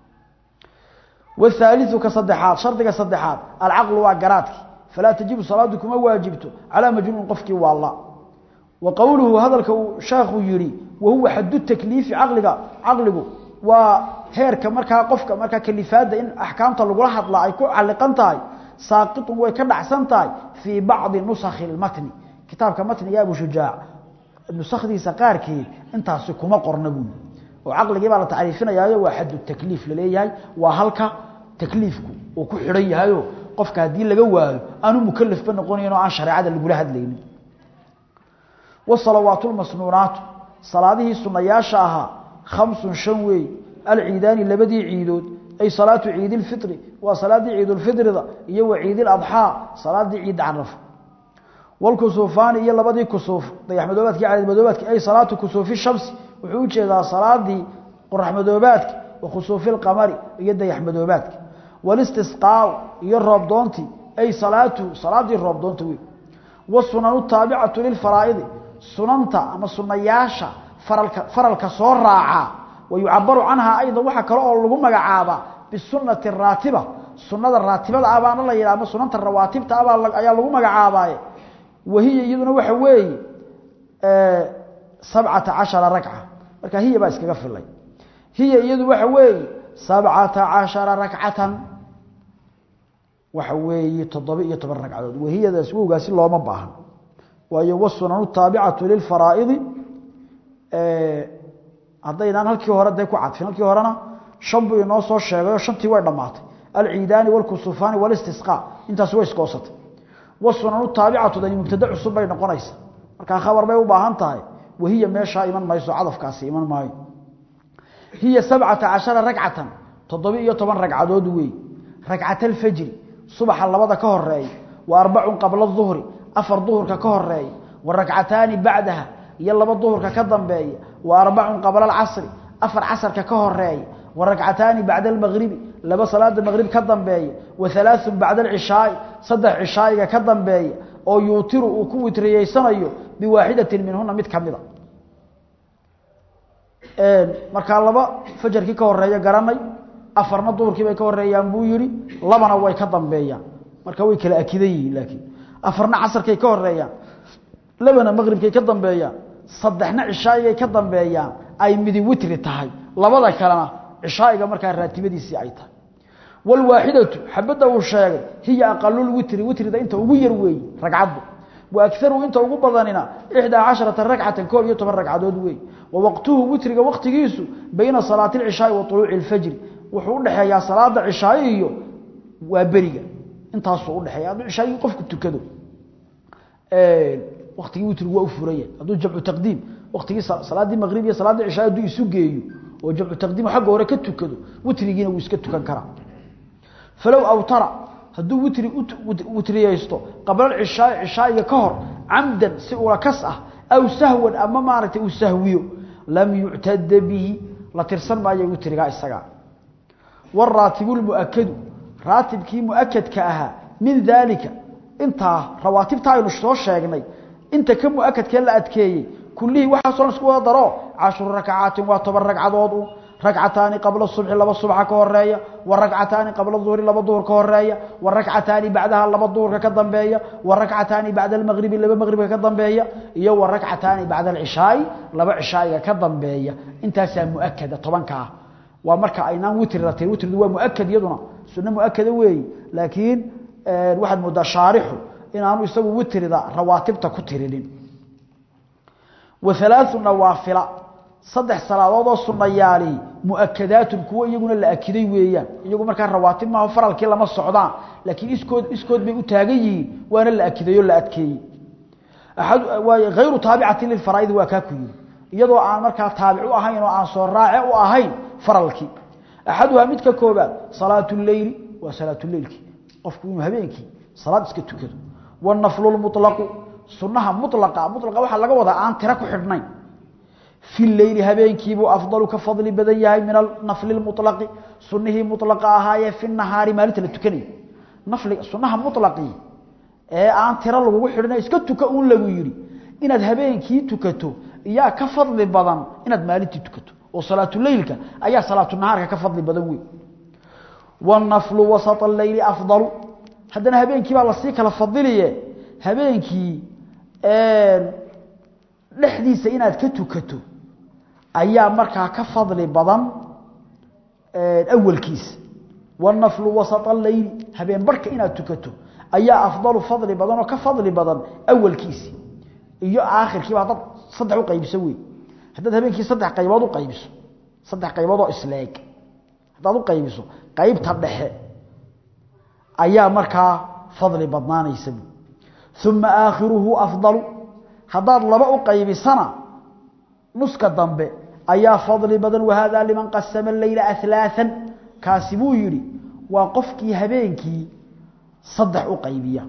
والثالث كصدحات شرطك صدحات العقل وقراتك فلا تجب صلاة كما واجبته على مجنون قفك والله وقوله هذا الشيخ يري وهو حد التكليف عقلك عقلك وهيرك مركا قفك مركا كلفات إن أحكامته لغو حدلا أي كو علقنتاي ساقط ويكدعسنتاي في بعض نسخ المتن كتابك متن يا أبو شجاع النسخ دي سقاركي انت كما قرنبون وعقلك بقى تعريفنا يا واحد التكليف لليهي وهلك تكليفك وكو خيرن yahayo qofka hadii laga waayo aanu mukallaf ba noqonayno aan shariicada lagu hadlaynin wasalawatul masnuunat salaadihi sunayaasha aha khamsun shan way al-ciidani labadii ciidood ay salaatu ciidil fitri wa salaadi ciidul fitrida iyo wa ciidil adha salaadi ciid araf wal kusufani iyo labadii kusuf dayaxmadoobadkii caalid madoobadkii ay salaatu kusufi shamsi wuxuu u jeedaa salaadii qorraxmadoobaadka wa khusuufil qamari iyo dayaxmadoobaadka wal istisqaa iyo roob doonti ay salaatu salaadii roob doonta weey wasunanu taabicatu lil faraa'id sunanta ama sunayaasha faralka faralka soo raaca wayucabaru canha aydan waxa kale oo lagu magacaaba bisunnati raatiba sunnada raatibada abaana la yiraahdo sunanta rawaatibta abaa ayaa lagu magacaabay wahiya iyaduna waxa weeye ee 17 ragca marka hiya baa iskaga filay hiya iyadu waxa weeye 17 ragcatan waxa weeye 17 ragcadood wahiyadaas wowgaasi looma baahan waayo wasunanu taabicatu lil faraa'id ee haddaynaan halkii hore day ku cadfin halkii horena shan buu inoo soo sheegayo shantii way dhammaatay alciidaani walkusufaani walistisqaa intaas way iskoosatay wasunanu taabicatu dani mubtada cusub bay noqonaysa markaa khabar bay u baahan tahay wahiya meeshaa iman mayso cadafkaasi iman maayo hiya sabcata cashara ragcatan toddoba iyo toban ragcadood weey ragcata alfajri subaxa labada ka horeeya wa arbacun qabla duhri afar duhurka ka horeeya wa ragcataani bacdaha iyo laba duhurka ka dambeeya wa arbacun qabla alcasri afar casarka ka horeeya wa ragcataani bacda almagribi laba salaada magrib ka dambeeya wa halaaثun bacda alcishaai saddex cishaa'iga ka dambeeya oo yuutiru uu ku witriyeysanayo biwaaxidatin minhuna mid ka mida markaa laba fajarkii ka horeeya garanay afarna duhurkii bay ka horeeyaan buu yidhi labana way ka dambeeyaan marka way kala akidan yihiin laakiin afarna casarkay ka horeeyaan labana maqribkay ka dambeeyaan saddexna cishaa'igay ka dambeeyaan ay midi witri tahay labada kalena cishaa'iga markaa raatibadiisii ay tahay walwaaxidatu xabadda uu sheegay hiya aqalul witri witrida inta ugu yar weeye ragcaddu wa akaru inta ugu badanina ixdaa casharata ragcatan koob iyo toban ragcadood weeye wa waqtuhu witriga waqtigiisu bayna salaati alcishaai wa tuluuci alfajri wuxuu u dhexeeyaa salaada cishaa'i iyo waa beriga intaasuu u dhexeeya hadduu cishaaigii qofku tukado waqtigii witrigu waa u furaya hadduu jamcu taqdiim waqtigii salaaddii maqrib iyo salaaddii cishaa hadduu isu geeyo oo jamcu taqdiim xagga hore ka tukado witrigiina wuu iska tukan karaa falow awtara hadduu witri witriyeysto qabla cishaa cishaa'iga ka hor camdan si ula kas ah aw sahwan ama maaragtay uu sahwiyo lam yuctada bihi la tirsan maayo witrigaa isagaa waraatibu lmu'akadu raatibkii mu'akadka ahaa min daalika intaa rawaatibta aynu soo sheegnay inta ka mu'akadkee la adkeeyey kullihii waxaasoo dhan isku wada daro cashru rakcaatin waa toban ragcadood u ragcataani qabla subxi laba subxa ka horeeya wa ragcataani qabla duhri laba duhur ka horeeya wa ragcataani bacdaha laba duhurka ka dambeeya wa ragcataani bacda almaqribi laba maqribka ka dambeeya iyo wa ragcataani bacda alcishaai laba cishaa'iga ka dambeeya intaasaa mu'akada tobankaa waa marka aynaan witri la tirin witridu waa mu'akad iyaduna sunno mu'akada weeyi laakiin waxaad moodaa shaarixu inaanu isagu witrida rawaatibta ku tirinin wa halaathu nawaafila saddex salaadood oo sunnayaali mu'akadaatun kuwo iyaguna la akiday weeyaan iyagu markaa rawaatib maaho faralkii lama socdaan laakiin iskood iskood bay u taagan yihiin waana la akiday oo la adkeeyey axad waay hayru taabicatin lilfaraa'idi waa kaa ku yiri iyadoo aan markaa taabic u ahayn oo aan soo raace u ahayn faralkii axaduhaa mid ka koobaad salaatu leyli waa salaatuleylkii qofku inuu habeenkii salaad iska tukado wanaflu lmuطlaqu sunnaha mulaqa mulaqa waxaa laga wadaa aan tiro ku xidhnayn fi leyli habeenkiibuu afdalu ka fadli badan yahay min anafli lmuطlaqi sunihii mulaqa ahaayee fi nahaari maalinta la tukanayo nafli sunaha mulaqii ee aan tiro lagugu xidhina iska tuka uun lagu yidhi inaad habeenkii tukato iyaa ka fadli badan inaad maalintii tukato oo salaatuleylka ayaa salaatunahaarka ka fadli badan wey wanaflu wasط leyli afdalu haddana habeenkii baa lasii kala fadiliye habeenkii dhexdiisa inaad ka tukato ayaa markaa ka fadli badan awalkiisa wanaflu wasط leyli habeen barhka inaad tukato ayaa afdalu fadli badan oo ka fadli badan awalkiisi iyo aakhirkiiba haddaad saddex uqaybiso wey haddaad habeenkii saddex qaybood uqaybiso saddex qaybood oo isleeg haddaad uqaybiso qaybta dhexe ayaa markaa fadli badnaanaysa uma aakhiruhu afdalu haddaad laba u qaybisana nuska dambe ayaa fadli badan wahada liman qasama leyla alaaan kaasi buu yidhi waa qofkii habeenkii saddex u qaybiya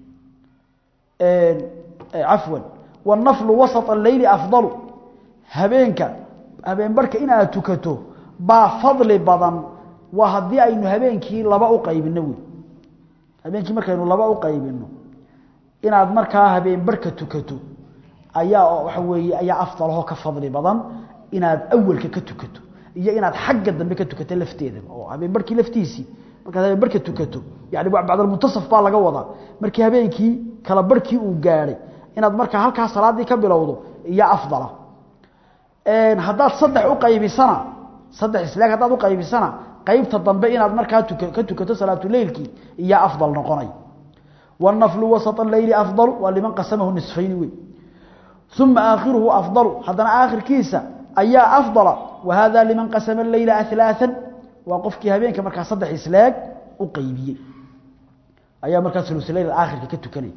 cafwan wanaflu wasط leyli afdalu habeenka habeen barhka inaad tukato baa fadli badan waa haddii aynu habeenkii laba u qaybino wey habeenkii markaynu laba u qaybino inaad markaa habeen barhka tukato ayaa waxa weeye ayaa afdalahoo ka fadli badan inaad awalka ka tukato iyo inaad xagga dambe ka tukato lafteeda oo habeen barhkii laftiisii markaad habeen barhka tukato yani bacdalmuntasaf baa laga wadaa markii habeenkii kala barhkii uu gaadhay inaad markaa halkaa salaadii ka bilowdo iyo afdala haddaad saddex u qaybisana saddex islaag haddaad u qaybisana qaybta dambe inaad markaa ka tukato salaatuleylkii iyo afdal noqonay wanaflu wasط leyli afdal waa liman qasamahu nisfayni wey uma aakhiruhu afdalu haddana aakhirkiisa ayaa afdala wahada liman qasama leyla alaaan waa qofkii habeenka markaa saddex islaag u qaybiyey ayaa markaa ulusleyl aakhirka ka tukanaya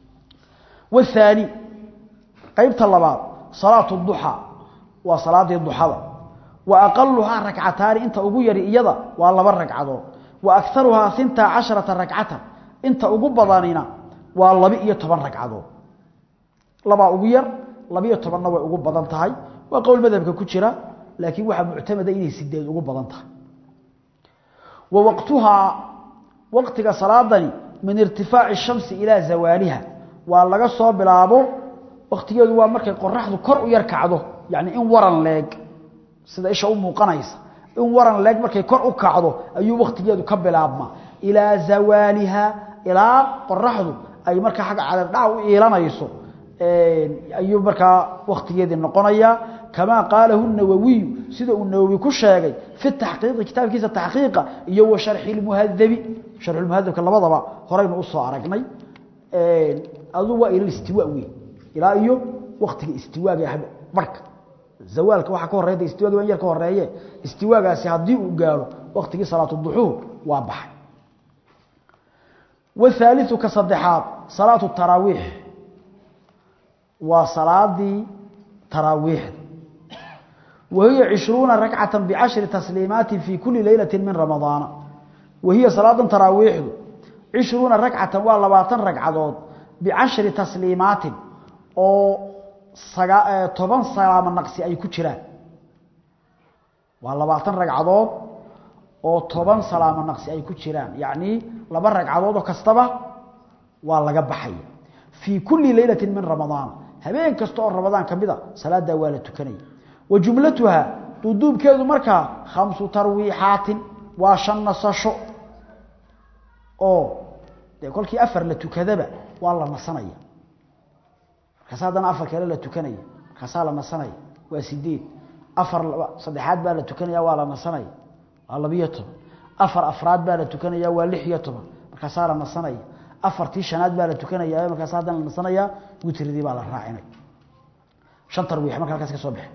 wthaani qaybta labaad salaatu duxaa waa salaadii duxada wa aqaluhaa rakcataani inta ugu yari iyada waa laba ragcadood wa akaruhaa inta casharata ragcatan inta ugu badanina waa laba iyo toban ragcadood labaa ugu yar labiyo tobanna way ugu badan tahay waa qowl madhabka ku jira laakiin waxaa muctamada inay sideed ugu badan tahay wa waqtuhaa waqtiga salaadani min irtifaaci shamsi ilaa zawaaliha waa laga soo bilaabo waktigeedu waa markay qoraxdu kor u yar kacdo yani in waran leeg sida isha u muuqanaysa in waran leeg markay kor u kacdo ayuu waktigeedu ka bilaabmaa ilaa zawaaliha ilaa qoraxdu ay markaa agga cadardhac u iilanayso ayuu markaa waktigeedii noqonaya kamaa qaalahu nawawiyu sida uu nawowi ku sheegay fi taxqiiqi kitaabkiisa taxqiiqa iyo wa sharxi lmuhadabi sharxulmuhadabka labadaba horaynu usoo aragnay adu waa ila istiwa wey ilaa iyo waktiga istiwaaga barhka zawaalka waxaa ka horreya istiwaagi waa in yar ka horeeye istiwaagaasi haddii uu gaaro waktigii salaatu duxuur waa baxay wthaaliu ka saddexaad salaatu taraawiix waa salaadii taraawiixda wahiya cishruuna rakcata bicashri tasliimaati fi kuli leylati min ramadaana wahiya salaadan taraawiixdu cishruuna ragcatan waa labaatan ragcadood bicashri tasliimaatin oo toban salaamo naqsi ay ku jiraan waa labaatan ragcadood oo toban salaamo naqsi ay ku jiraan yacnii laba ragcadood oo kastaba waa laga baxaya fii kulli leylati min ramadaan habeen kasta oo ramadaan ka mida salaadaa waa la tukanaya wa jumlatuha duuduubkeedu markaa khamsu tarwiixaatin waa shan nasasho oo dee kolkii afar la tukadaba waa la nasanaya markaas haddana afar kale la tukanaya markaasaa la nasanaya waa sideed afar saddexaad baa la tukanaya waa la nasanaya waa labiyo toban afar afraad baa la tukanaya waa lix iyo toban markaasaa la nasanaya afartii shanaad baa la tukanaya markaas haddana la nasanaya witridii baa la raacinay shan tarwiix marka halkaas ka soo baxe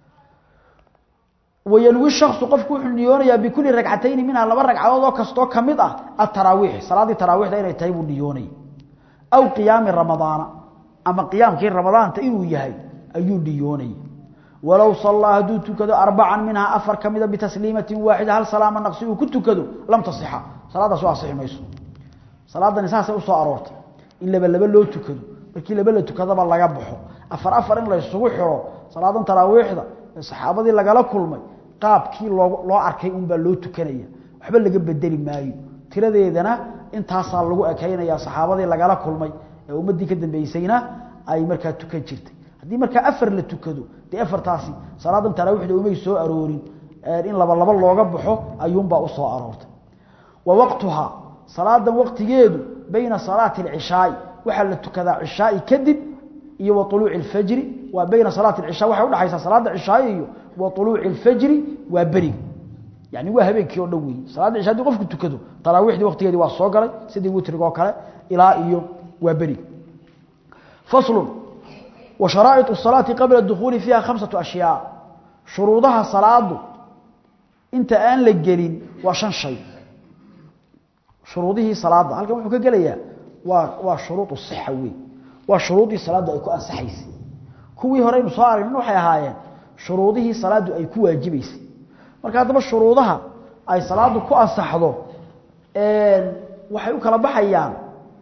wayanwi shaksu qofku wuxuu niyoonayaa bikulli ragcatayni minha laba ragcadood oo kastoo ka mid ah ataraawiix salaaddii taraawiixda inay tahay buu niyoonaya aw qiyaami ramadaana ama qiyaamkii ramadaanta inuu yahay ayuu niyoonaya walow sallaa hadduu tukado arbacan minhaa afar ka mida bitasliimatin waaxida hal salaama naqsi uu ku tukado lam tasixa salaadaas u asixi mayso salaadani saasay usoo aroortay in laba laba loo tukado markii laba la tukadaba laga baxo afar afar in la isugu xiro salaadan taraawiixda ee saxaabadii lagala kulmay qaabkii loo loo arkay unbaa loo tukanaya waxba laga bedeli maayo tiradeedana intaasaa lagu ekaynaya saxaabadii lagala kulmay ee ummaddii ka dambeysayna ay markaa tukan jirtay haddii markaa afar la tukado dee afartaasi salaadan taraawiixda umay soo aroorin in laba laba looga baxo ayuunbaa usoo aroortay wa waqtuhaa salaadan waqtigeedu bayna salaati alcishaai waxaa la tukadaa cishaai kadib iyo wa uluuci alfajri waa bayna salaati alcishaa waxay udhaxaysaa salaada cishaai iyo wa uluuci alfajri waa beriga yani waa habeenkii oo dhan weeye salaadda cisha hadii qofku tukado taraawiixdii waqtigeedii waa soo galay sidii witriga oo kale ilaa iyo waa beriga faslun wa sharaa'iط الsalaati qabla dukhuuli fiiha khamsatu ashyaa shuruudaha salaadu inta aan la gelin waa shan shay shuruudihii salaada halkan wuxuu ka gelayaa waa waa shuruud sixa wey waa shuruudii salaadu ay ku ansaxaysay kuwii hore aynu soo aragnin waxay ahaayeen shuruudihii salaadu ay ku waajibaysay marka haddaba shuruudaha ay salaadu ku ansaxdo waxay u kala baxayaan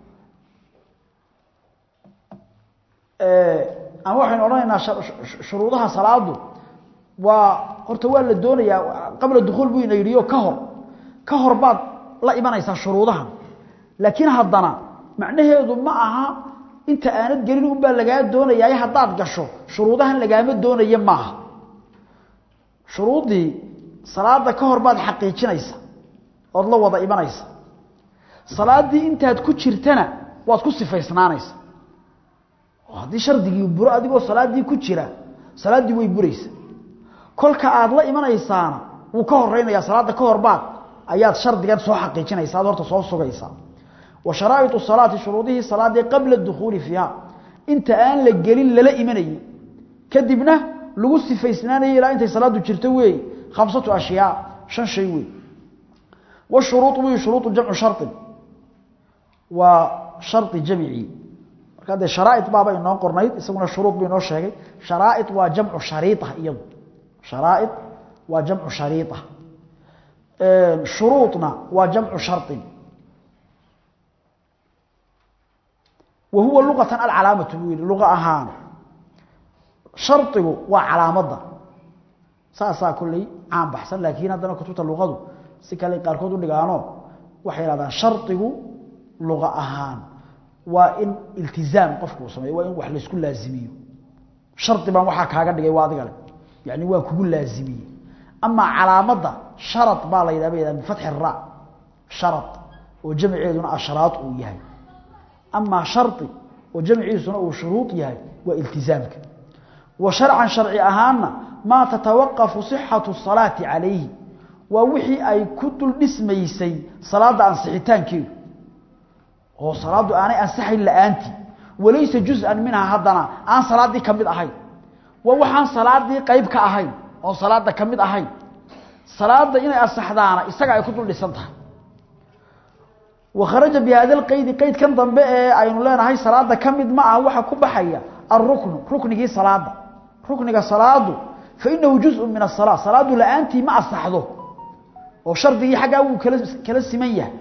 ama waxaynu odhanaynaa shuruudaha salaadu waa horta waa la doonayaa qabla dukhuul buu ina yidhiyo ka hor ka hor baad la imanaysaa shuruudahan laakiin haddana macnaheedu ma aha inta aanad gelin unbaa lagaa doonayaa haddaad gasho shuruudahan lagaama doonaye maaha shuruuddii salaada ka hor baad xaqiijinaysa ood la wada imanaysa salaaddii intaad ku jirtana waad ku sifaysnaanaysa oo haddii shardigii buro adigoo salaaddii ku jira salaaddii way buraysa kolka aad la imanaysaana wuu ka horeynayaa salaadda ka hor baad ayaad shardigan soo xaqiijinaysa ad horta soo sugaysaa wa sharaa'iط salaati shuruudihii salaadii qabla dukhuuli fiiha inta aan la gelin lala imanayey kadibna lagu sifaysnaanayay ilaa intay salaadu jirto weeye khamsatu ashyaa shan shay wey washuruuط wey shuruuطu jamcu sharin waa shari jamcii marka dee sharaa'iط baaba inoo qornayd isaguna shuruud bu inoo sheegay sharaa'iط waa jamcu shariiطa iyadu sharaa'iط waa jamcu shariiطa shuruuطna waa jamcu sharin wa huwa luqatan alcalaamatu buu yihi luqa ahaan shardigu waa calaamadda saasaa kolley caan baxsan laakiin haddana kutubta luqadu si kale qaarkood u dhigaano waxay yidhahdaan shardigu luqa ahaan waa in iltizaam qofku uu sameeyo waa in wax laysku laazimiyo shardi baan waxaa kaaga dhigay waa adigale yani waa kugu laazimiyey amaa calaamadda sharad baa la yidhah ba yidhahda bifatxi ra sharad oo jamceeduna ashraad uu yahay amaa shardi oo jamciisuna uu shuruud yahay waa iltizaamka wa sharcan sharci ahaanna maa tatawaqafu sixatu salaati calayhi waa wixii ay ku dul dhismaysay salaadda ansixitaankeedu oo salaaddu aanay ansaxayn la-aantii walaysa juz-an minhaa haddana aan salaaddii ka mid ahayn waa waxaan salaaddii qayb ka ahayn oo salaadda ka mid ahayn salaadda inay ansaxdaana isaga ay ku dul dhisan tahay wakharaja bi hada lqeydi qeydkan dambe ee aynu leenahay salaada ka mid ma aha waxaa ku baxaya alruknu ruknigii salaada rukniga salaadu fainahu juzun min asala salaadu la-aantii ma asaxdo oo shardigii xaggaa wuu kala kala siman yahay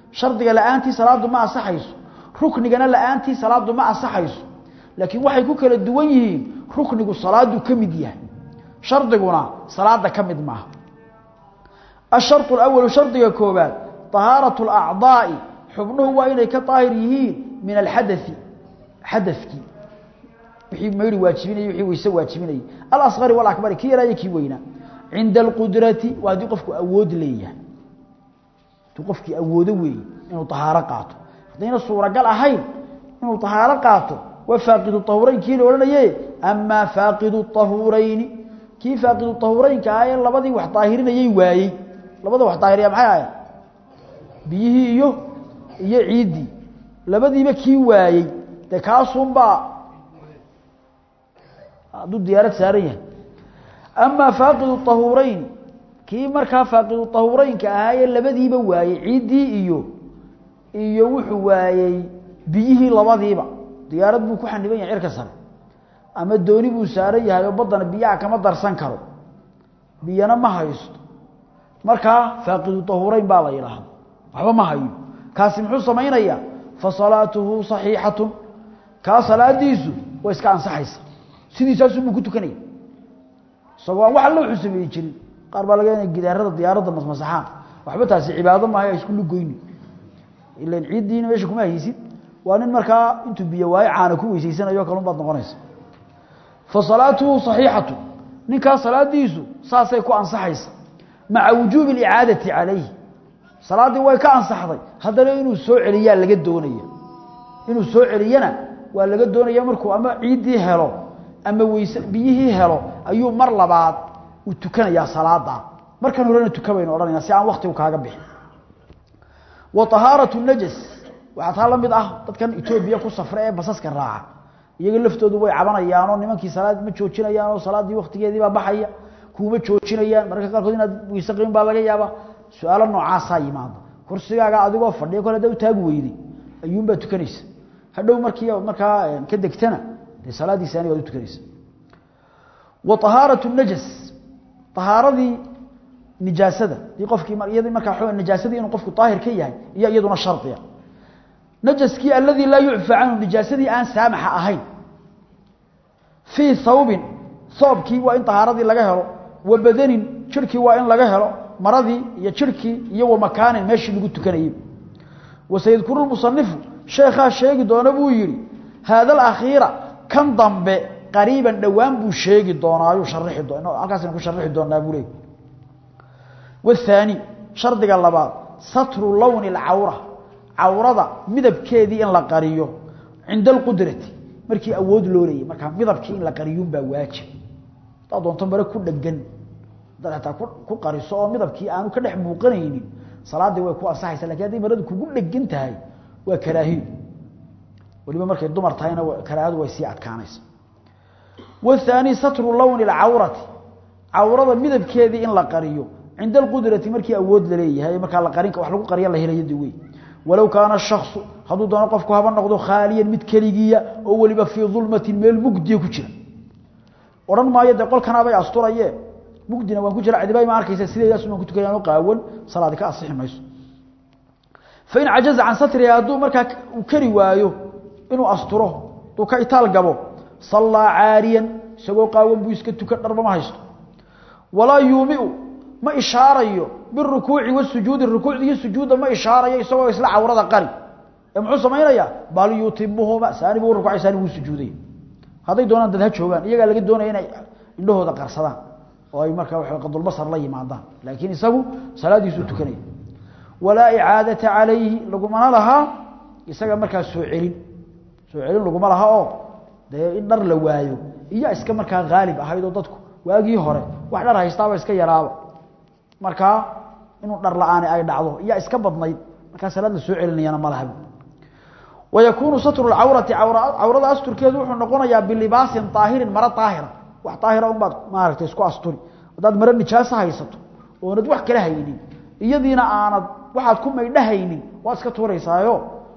shardiga la'aantii salaadu ma asaxayso ruknigana la'aantii salaadu ma asaxayso laakiin waxay ku kala duwan yihiin ruknigu salaadu ka mid yahay shardiguna salaada ka mid maaha الشرط الأول شرطك كوبات طهارة الأعضاء حبنه وإنه كطاهر يهين من الحدث حدثك وحي ميري واجبيني وحي ويسا واجبيني الأصغر والأكبر كي لا يكي وينا عند القدرة وهذه قفك أود ليه تقفك أود وي إنه طهارة قاته هذين الصورة قال أهين إنه طهارة قاته وفاقد الطهورين كي لولا يه أما فاقد الطهورين كي فاقد الطهورين كآية لبدي وحطاهرين يوايي labada wax daahiriya maxay ahayd biyihii iyo iyo ciidii labadiiba kii waayey dee kaasunbaa hadduu diyaarad saaran yahay amaa faaqidu tahuurayn kii markaa faaqidu tahuuraynka ahaayee labadiiba waayey ciiddii iyo iyo wuxuu waayey biyihii labadiiba diyaarad buu ku xaniban yahay cirka sare ama dooni buu saaran yahay oo baddana biyaha kama darsan karo biyana ma haysto markaa faaqidu tahuurayn baa la yidhaahda waxba ma hayo kaasi muxuu samaynayaa fa salaatuhu saxiixatun kaa salaadiisu way iska ansaxaysa sidiisaasunbuu ku tukanaya isagoo aan wax alla wuxuu sameeyi jirin qaar baa laga inay gidaarada diyaaradda masmasaxaan waxba taasi cibaado maahay isku lugoyni ilan ciiddiina meesha kuma haysid waa nin markaa intuu biyo waayo caana ku weysaysanayo kalun baad noqonaysa fa salaatuhu saxiixatun ninkaa salaadiisu saasay ku ansaxaysa maca wujuubi alicaadati calayhi salaaddii way ka ansaxday haddana inuu soo celiyaa laga doonaya inuu soo celiyana waa laga doonaya markuu ama ciiddii helo ama weyse biyihii helo ayuu mar labaad uu tukanayaa salaada markan horena tukabaynu odhanayna si aan waktigu kaaga bixin wa tahaaratu najas waxaa taa la mid ah dadkan etoobiya ku safra ee basaska raaca iyaga laftoodu way cabanayaanoo nimankii salaad ma joojinayaanoo salaaddii waktigeedii baa baxaya kuma joojinayaan mararka qaarkood inaad weyse qabin baa laga yaabaa su-aalo noocaasaa yimaado kursigaaga adigoo fadhiya kole hadda u taagi weyday ayuunbaa tukanaysa hadhow markii markaa ka degtana dee salaadiisaani waad u tukanaysa wa tahaaratu najas tahaaradii nijaasada dii qofkii iyadii markaa nijaasadii inuu qofku daahir ka yahay iyo iyaduna shardiya najaskii alladii laa yucfa canhu nijaasadii aan saamaxa ahayn fii thawbin thoobkii waa in tahaaradii laga helo wa badanin jirhkii waa in laga helo maradii iyo jirhkii iyo wa makaanin meeshii lagu tukanayay wasayadkuru lmusanifu sheekhaa sheegi doona buu yidhi haada alakhiira kan dambe qariiban dhowaan buu sheegi doonaa ayuu sharixi doona halkaasaynu ku sharixi doonaa buu leey wathaani shardiga labaad satru lowni alcawra cawrada midabkeedii in la qariyo cinda alqudrati markii awood loo leeyay markaa midabkii in la qariyuunbaa waajib hadaad doonto mare ku dhegan hadaad ataa ku qariso oo midabkii aanu ka dhex muuqanaynin salaaddii way ku ansaxaysa lakin hadday maradu kugu dhegan tahay waa karaahiyo waliba markay dumar tahayna karaahadu way sii adkaanaysa wathaani satru lowni alcawrati cawrada midabkeedii in la qariyo cinda alqudrati markii awood la leeyahay markaa la qarin wax lagu qariya la helayo wey walow kaana shaksu hadduu doono qofku haba noqdo khaaliyan mid keligiya oo weliba fii dulmatin meel mugdiya ku jira odhan maayo dee qolkanaabay asturaye mugdina waan ku jira cidiba ma arkaysa sideedaas baan ku tukayaan qaawan salaadi ka asixi mayso fain cajaza can satriha hadduu markaa uu kari waayo inuu asturo hadduu ka itaal gabo sallaa caariyan isagoo qaawan buu iska tukan dharba ma haysto walaa yuumiu ma ishaarayo birukuuci wasujuudi rukuucda iyo sujuudda ma ishaarayo isagoo isla cawrada qari ee muxuu samaynayaa bal yutimuhuma saani buu rukuucay saani buu sujuuday hadday doonaan dad ha joogaan iyagaa laga doonaya inay indhahooda qarsadaan oo ay markaa waxa qadulbasar la yimaadaan laakiin isagu salaadiisu tukanaya walaa icaadata calayhi lagumana lahaa isaga markaa soo celin soo celin laguma laha oo dee in dhar la waayo iyo iska markaa haalib ahayd oo dadku waagii hore wax dhar haystaaba iska yaraaba markaa inuu dhar la-aani ay dhacdo iyaa iska badnayd markaa salaad la soo celinayana ma laha wayakuunu satru lcawrati cawrada asturkeedu wuxuu noqonayaa bilibaasin aahirin maro aahira wax aahira unbaad maaragtay isku asturi haddaad maro nijaaso haysato oonad wax kala haynin iyadiina aanad waxaad ku maydhahaynin waad iska tuuraysaayo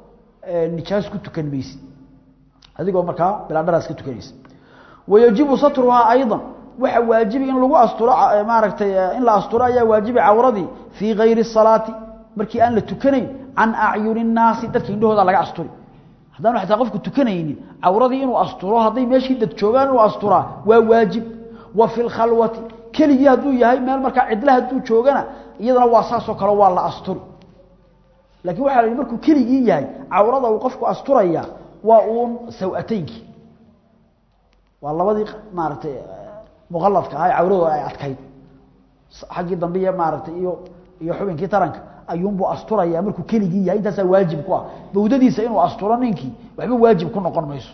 nijaas ku tukan maysid adigoo markaa bilaadharaa iska tukanaysa wayajibu satruhaa ayضa waxa waajibi in lagu asturo maaragtay in la asturo ayaa waajibi cawradii fii gayri الsalaati markii aan la tukanayn can acyuni nnaasi dadka indhahooda laga asturi haddaanu xataa qofku tukanaynin cawradii inuu asturo hadday meeshii dad joogaan inuu asturaa waa waajib wa fi lkhalwati keligii hadduu yahay meel markaa cidla hadduu joogana iyadana waa saasoo kale waa la asturi laakiin waxaa la yidhi markuu keligii yahay cawrada uu qofku asturaya waa uun saw-ateynkii waa labadii maaragtay muqaladka ah cawradu ay adkayd xaggii dambe iyo maaragtay iyo iyo xubinkii taranka ayuunbuu asturaya markuu keligii yahay intaasaa waajib ku ah bawdadiisa inuu asturo ninkii waxba waajib ku noqon mayso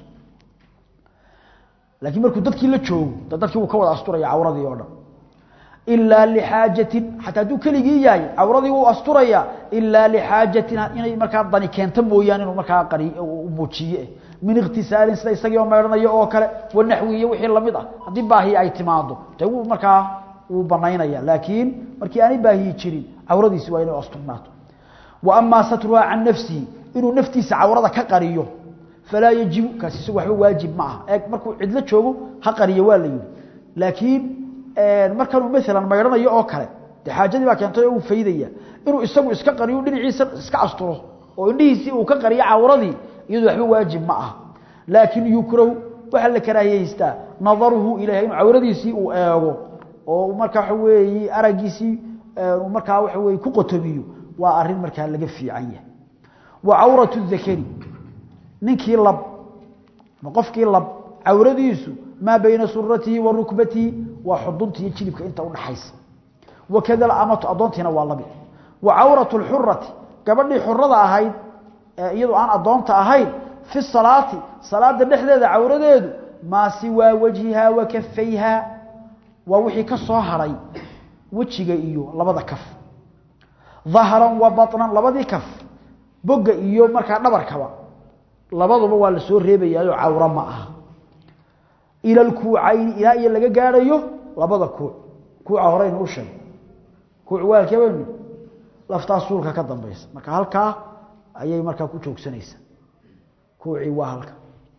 laakiin markuu dadkii la joogo de dadkii wuu ka wada asturaya cawradii oo dhan ilaa lixaajatin xataa hadduu keligii yahay cawradii wuu asturaya ilaa lixaajatin inay markaa dani keento mooyaane inuu markaa qari muujiye min iktisaalin sida isagii oo meydhanayo oo kale wanaxwi iyo wixii lamid ah haddii baahi ay timaado de wuu markaa wuu banaynaya laakiin markii aanay baahiyi jirin cawradiisi waa inay asturnaato wa amaa satruhaa can nafsihi inuu naftiisa cawrada ka qariyo falaa yajibu kaasi isagu waxba waajib ma aha eeg markuu cidlo joogo ha qariyo waa la yidhi laakiin markanuu maalan maydhanayo oo kale dee xaajadii baa keentay oo uu faydaya inuu isagu iska qariyo dhinaciisa iska asturo oo indhihiisii uu ka qariyo cawradii iyadu waxba waajib ma aha laakiin yukrahu waxaa la karaahiyeystaa nadaruhu ilayha inuu cawradiisii uu eego oo markaa waxa weeye araggiisii markaa waxa weye ku qotomiyo waa arrin markaa laga fiican yahay wa cawratu dakari ninkii lab ma qofkii lab cawradiisu maa bayna suratihi wa rukbatihi waa xudunta iyo jilibka inta udhaxaysa wakada amatu adoontiina waa labi wa cawratu lxurati gabadhii xurada ahayd iyadoo aan adoonta ahayn fi salaati salaada dhexdeeda cawradeedu maa siwaa wajhiha wa kafayha waa wixii ka soo haray wejiga iyo labada kaf dahran wa baطnan labadii kaf boga iyo markaa dhabarkaba labaduba waa la soo reebayaayo cawro ma aha ila lkuucayni ilaa iyo laga gaadhayo labada kuuc kuuca horeynu u sheeg kuuc waalkeben laftaa suulka ka dambaysa marka halkaa ayay markaa ku joogsanaysaa kuucii waa halka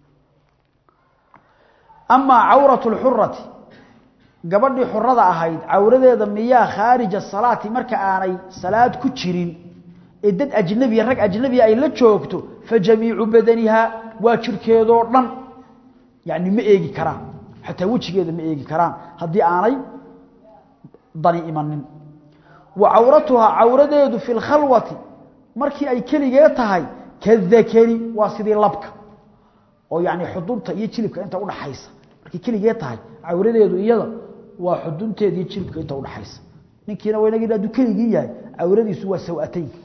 amaa cawratu lxurati gabadhii xurada ahayd cawradeeda miyaa khaarija salaati marka aanay salaad ku jirin ee dad ajnabiya rag ajnabiya ay la joogto fa jamiicu badaniha waa jirkeedoo dhan yani ma eegi karaan xataa wejigeeda ma eegi karaan haddii aanay dani imanin wa cawratuhaa cawradeedu fi lkhalwati markii ay keligee tahay kadakari waa sidii labka oo yani xudunta iyo jilibka inta udhaxaysa markay keligee tahay cawradeedu iyada waa xudunteeda iyo jilibka inta udhaxaysa ninkiina waa inag haduu keligii yahay cawradiisu waa sawateynka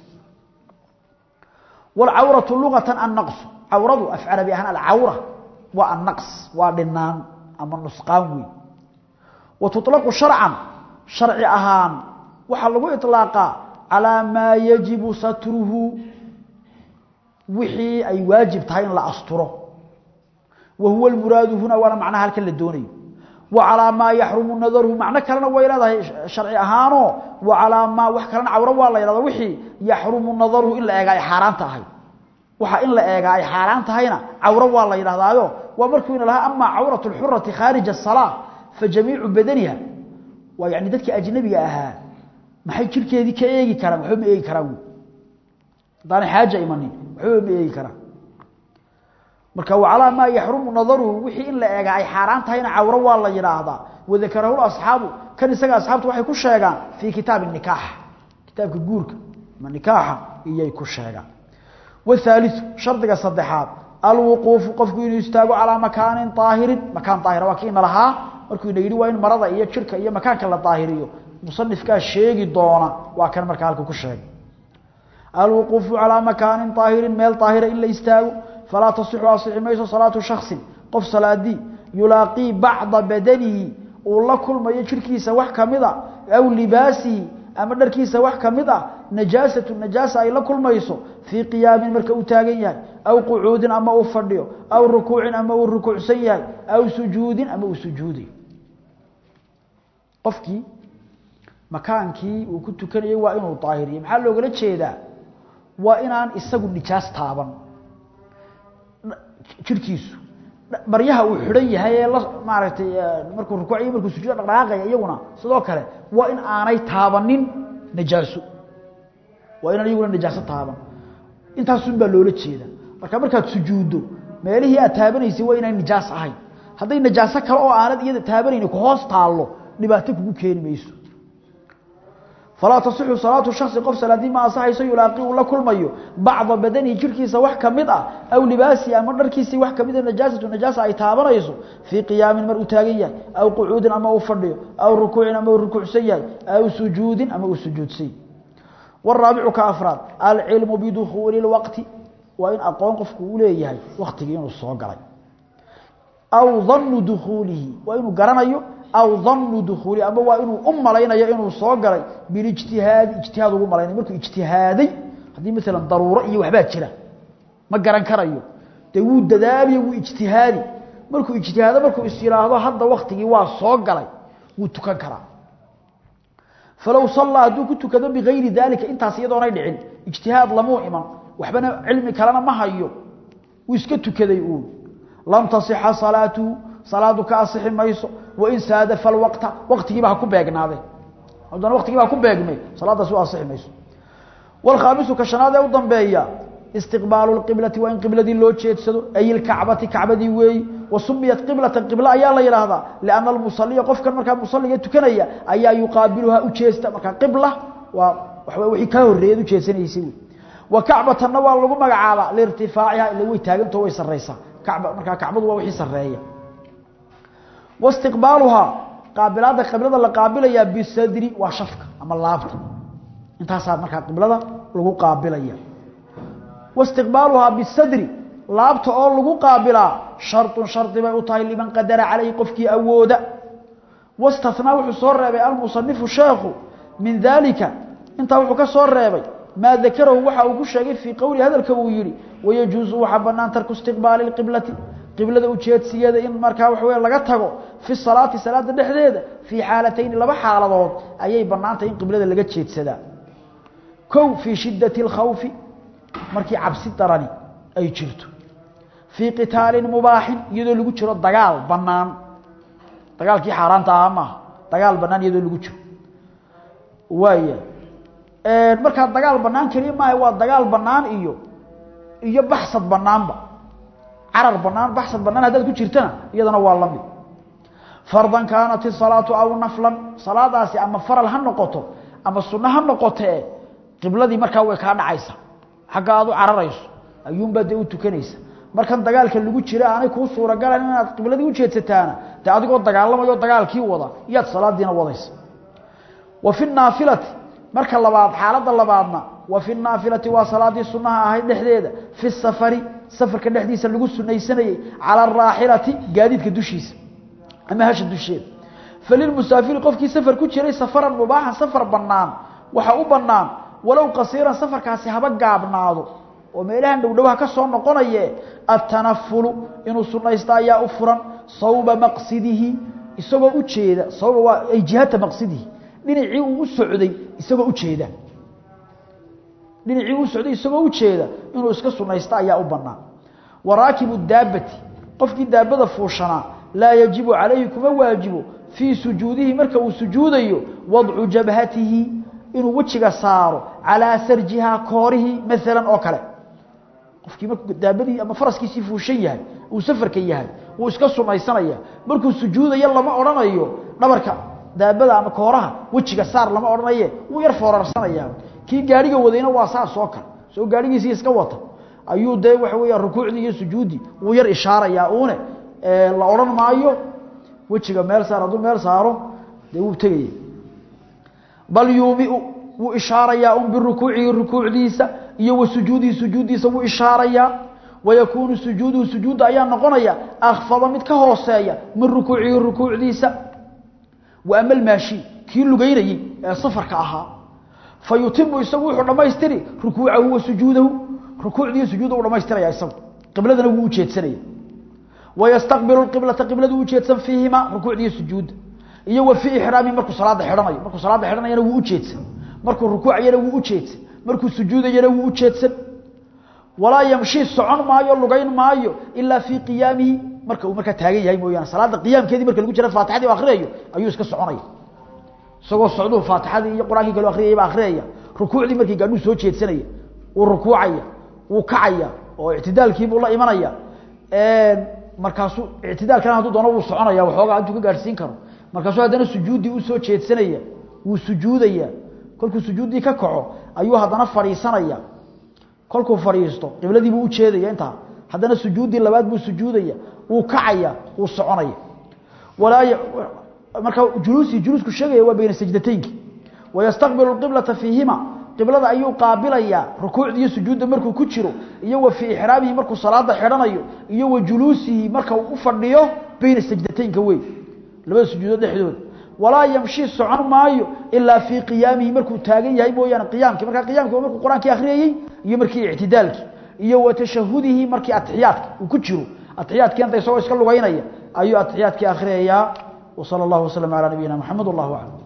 wlcawratu luqatan annaqsu cawradu af carabi ahaan alcawra waa annaqs waa dhinaan ama nusqaan weyn wa tuطlaqu sharcan sharci ahaan waxaa lagu iطlaaqaa calaa maa yajibu satruhu wixii ay waajib tahay in la asturo wa huwa lmuraadu huna waana macnaha halkan la doonayo wa calaa maa yaxrumu nadaruhu macno kalena way leedahay sharci ahaanoo wa calaa maa wax kalena cawro waa la yhahda wixii yaxrumu nadaruhu in la eega ay xaaraan tahay waxa in la eega ay xaaraan tahayna cawro waa la yidhahdaayo waa markuu ina lahaa amaa cawratu lxurati khaarija asalaa fa jamiicu badaniha waa yani dadkii ajnabiga ahaa maxay jirkeedii ka eegi karaan waxba ma eegi karaan wy haddaanay xaaja imanin waxba ma eegi karaan marka wacalaa maa yaxrumu nadaruhu wixii in la eega ay xaaraan tahayna cawro waa la yidhaahdaa wadakarahu asxaabu kan isaga asxaabtu waxay ku sheegaan fii kitaabi nikaax kitaabka guurka ama nikaaxa iyay ku sheegaan wthaaliu shardiga saddexaad alwuquufu qofku inuu istaago calaa makaanin aahirin makaan aahira waa kiina lahaa markuu ina yidhi waa in marada iyo jirka iyo makaanka la daahiriyo musanifkaa sheegi doona waa kan markaa halka ku sheegay alwuquufu calaa makaanin aahirin meel aahira in la istaago falaa tasixu asixi mayso salaatu shaksin qof salaadii yulaaqii bacda badanihi uu la kulmayo jirkiisa wax kamida aw libaasihi ama dharkiisa wax kamid ah najaasatu najaasa ay la kulmayso fii qiyaamin marka uu taagan yahay aw qucuudin ama uu fadhiyo aw rukuucin ama uu rukuucsan yahay aw sujuudin ama uu sujuudayo qofkii makaankii uu ku tukanayay waa inuu daahiriyo maxaa loogala jeedaa waa inaan isagu nijaas taaban jirkiisu baryaha uu xidhan yahay ee la maaragtay markuu rukuuciyo markuu sujuuda dhaqdhaqaaqaya iyaguna sidoo kale waa in aanay taabanin najaaso waa inaan iyaguna najaaso taaban intaasun baa loola jeeda marka markaad sujuuddo meelihii aad taabanaysay waa inaan nijaas ahayn hadday najaaso kale oo aanad iyada taabanayni ku hoos taallo dhibaato kugu keeni mayso falaa tasixu salaatu shaksi qof salaadii ma asaxayso yulaaqi uu la kulmayo bacda badanihi jirhkiisa wax ka mid ah aw libaasihi ama dharkiisii wax kamid a najaasatu najaasa ay taabanayso fii qiyaamin mar uu taagan yahay aw qucuudin ama uu fadhiyo aw rukuucin ama uu rukuucsan yahay aw sujuudin ama uu sujuudsan yahay waraabicu ka afraad alcilmu bidukhuuli lwaqti waa in aqoon qofku uu leeyahay waktigii inuu soo galay aw danu dukhuulihi waa inuu garanayo aw danu dukhuulihi ama waa inuu u malaynayo inuu soo galay bilijtihaadi ijtihaad ugu malaynay markuu ijtihaaday haddii maalan daruuro iyo waxbaa jira ma garan karayo dee wuu dadaaliyo wuu ijtihaadi markuu ijtihaado markuu is yidhaahdo hadda waktigii waa soo galay wuu tukan karaa falow sallaa hadduu ku tukado bigayri daalika intaas iyadoonay dhicin ijtihaad lamuu iman waxbana cilmi kalena ma hayo wuu iska tukaday uun lam tasixa salaatuhu salaadu ka asixi mayso wain saadafa alwaqta waqtigiiba ha ku beegnaade haddana waqtigiiba ha ku beegmay salaadaasi u asixi mayso walkhaamisu ka shanaad ee u dambeeya istiqbaalu lqiblati waa in qibladii loo jeedsado ay ilkacbati kacbadii weeyi wa sumiyat qiblatan qiblo ayaa la yidhaahdaa lianna almusaliya qofkan markaa musaliga tukanaya ayaa yuqaabiluhaa u jeesta markaa qibla waa waxba wixii kaa horreeyad u jeedsanaysay wey wa kacbatanna waa lagu magacaabaa liirtifaaciha ila way taagantao way sarraysaa kacba markaa kacbadu waa wixii sarreeya wastiqbaaluhaa qaabilaadda qiblada la qaabilayaa bisadri waa shafka ama laabta intaasaa markaa qiblada lagu qaabilaya wastiqbaaluhaa bisadri laabta oo lagu qaabilaa sharطun shardi bay u tahay liman qadara calayhi qofkii awooda wastathnaa wuxuu soo reebay almusanifu sheekhu min daalika intaa wuxuu ka soo reebay maa dakarahu waxa uu ku sheegay fii qowli hadalka uu yihi wayajuusu waxaa banaan tarku istiqbaali اqiblati qiblada ujeedsigeeda in markaa waxa wey laga tago fi salaati salaada dhexdeeda fii xaalatayni laba xaaladood ayay banaantahay in qiblada laga jeedsadaa kow fii shidati اlkhawfi markii cabsi darani ay jirto fii qitaalin mubaaxin iyadoo lagu jiro dagaal banaan dagaalkii xaaraanta ahaa maaha dagaal banaan iyadoo lagu jiro waaya markaa dagaal banaan keliya maaha waa dagaal banaan iyo iyo baxsad banaanba carar banaan baxsad banaan haddaad ku jirtana iyadana waa la mid fardan kaanat isalaatu aw naflan salaadaasi ama faral ha noqoto ama sunno ha noqotee qibladii markaa way kaa dhacaysa xagga aad u cararayso ayuunbaa dee u tukanaysa markan dagaalka lagu jira aanay kuu suuragalan inaad qibladii ujeedsataana dee adigoo dagaalamayo dagaalkii wada iyaad salaadiina wadaysa wa fi naafilati marka labaad xaaladda labaadna wa fi naafilati waa salaadii sunnaha ahayd dhexdeeda fi safari safarka dhexdiisa lagu sunaysanayey cala araaxilati gaadiidka dushiisa ama hasha dusheeda falilmusaafiri qofkii safar ku jiray safaran mubaaxan safar bannaan waxa u bannaan walow qasiiran safarkaasi haba gaabnaado oo meelahan dhowdhowaha ka soo noqonaye atanafulu inuu sunaysto ayaa u furan sawba maqsidihi isagoo ujeeda sawba waa ay jihata maqsidihi dhinacii uu u socday isagoo ujeeda dhinacii uu socday isagoo ujeeda inuu iska sunaysto ayaa u bannaan waraakibu daabati qofkii daabada fuushanaa laa yajibu calayhi kuma waajibo fii sujuudihi marka uu sujuudayo wadcu jabhatihi inuu wejiga saaro calaa sarjihaa koorihii maalan oo kale qofkii markuu daabadii ama faraskiisii fuushan yahay uu safarka yahay wuu iska sunaysanaya markuu sujuudayo lama odhanayo dhabarka daabada ama kooraha wejiga saar lama odhanaye wuu yar foorarsanaya kii gaadhiga wadayna waa saas oo kale soo gaadhigiisii iska wata ayuu dee waxa weya rukuucdii iyo sujuuddii wuu yar ishaarayaa uune la odhan maayo wejiga meel saar hadduu meel saaro dee wuu tegaya bal yuumiu wuu ishaarayaa un birukuucihi rukuucdiisa iyo wa sujuudihi sujuuddiisa wuu ishaarayaa wayakuunu sujuuduhu sujuudda ayaa noqonaya akfada mid ka hooseeya min rukuucihi rukuucdiisa wa ama almaashi kii lugeynayey ee safarka ahaa fa yutimu isagu wuxuu dhammaystiri rukuucahu wa sujuudahu rukuucdiiyo sujuudda u dhamaystiraya isagu qibladana wuu ujeedsanaya wayastaqbilu qiblata qibladu ujeedsan fiihima rukuucdiiyo sujuudda iyo wa fii ixraamihi markuu salaada xidhanayo markuu salaada xidhanayana wuu ujeedsan markuu rukuucayana wuu ujeedsan markuu sujuudayana wuu ujeedsan walaa yamshi socon maayo lugayn maayo ilaa fii qiyaamihi marka uu markaa taagan yahay mooyaane salaada qiyaamkeedii marka lagu jira faatixadii u akhriyayo ayuu iska soconaya isagoo socduu faatixadii iyo qur-aankii kale akhriyayba akhriyaya rukuucdii markii gaadhuu soo jeedsanaya wuu rukuucaya wuu kacaya oo ictidaalkiibuu la imanaya markaasuu ictidaalkana hadduu doono wuu soconaya waxoogaa intuu ka gaadhsiin karo markaasuu haddana sujuuddii usoo jeedsanaya wuu sujuudaya kolkuu sujuuddii ka kaco ayuu haddana fadhiisanaya kolkuu fadhiisto qibladiibuu ujeedaya intaa haddana sujuuddii labaad buu sujuudaya wuu kacaya wuu soconaya walaa marka juluusii juluusku sheegaya waa bayna sajdataynki wayastaqbilu qiblata fiihima qiblada ayuu qaabilayaa rukuucda iyo sujuudda markuu ku jiro iyo wa fii ixraamihi markuu salaada xidhanayo iyo wa juluusihi marka uu u fadhiyo bayna sajdataynka wey labada sujuudood dhexdooda walaa yamshi socon maayo ilaa fii qiyaamihi markuu taagan yahay mooyaane qiyaamkii markaa qiyamki waa markuu qur-aankii akhriyayey iyo markii ictidaalkii iyo wa tashahudihi markii atixiyaadka uu ku jiro atixiyaadkii anta isagoo iska lugaynaya ayuu atixiyaadkii akhriyayaa وصلى الله وسلم على نبينا محمد والله أعلم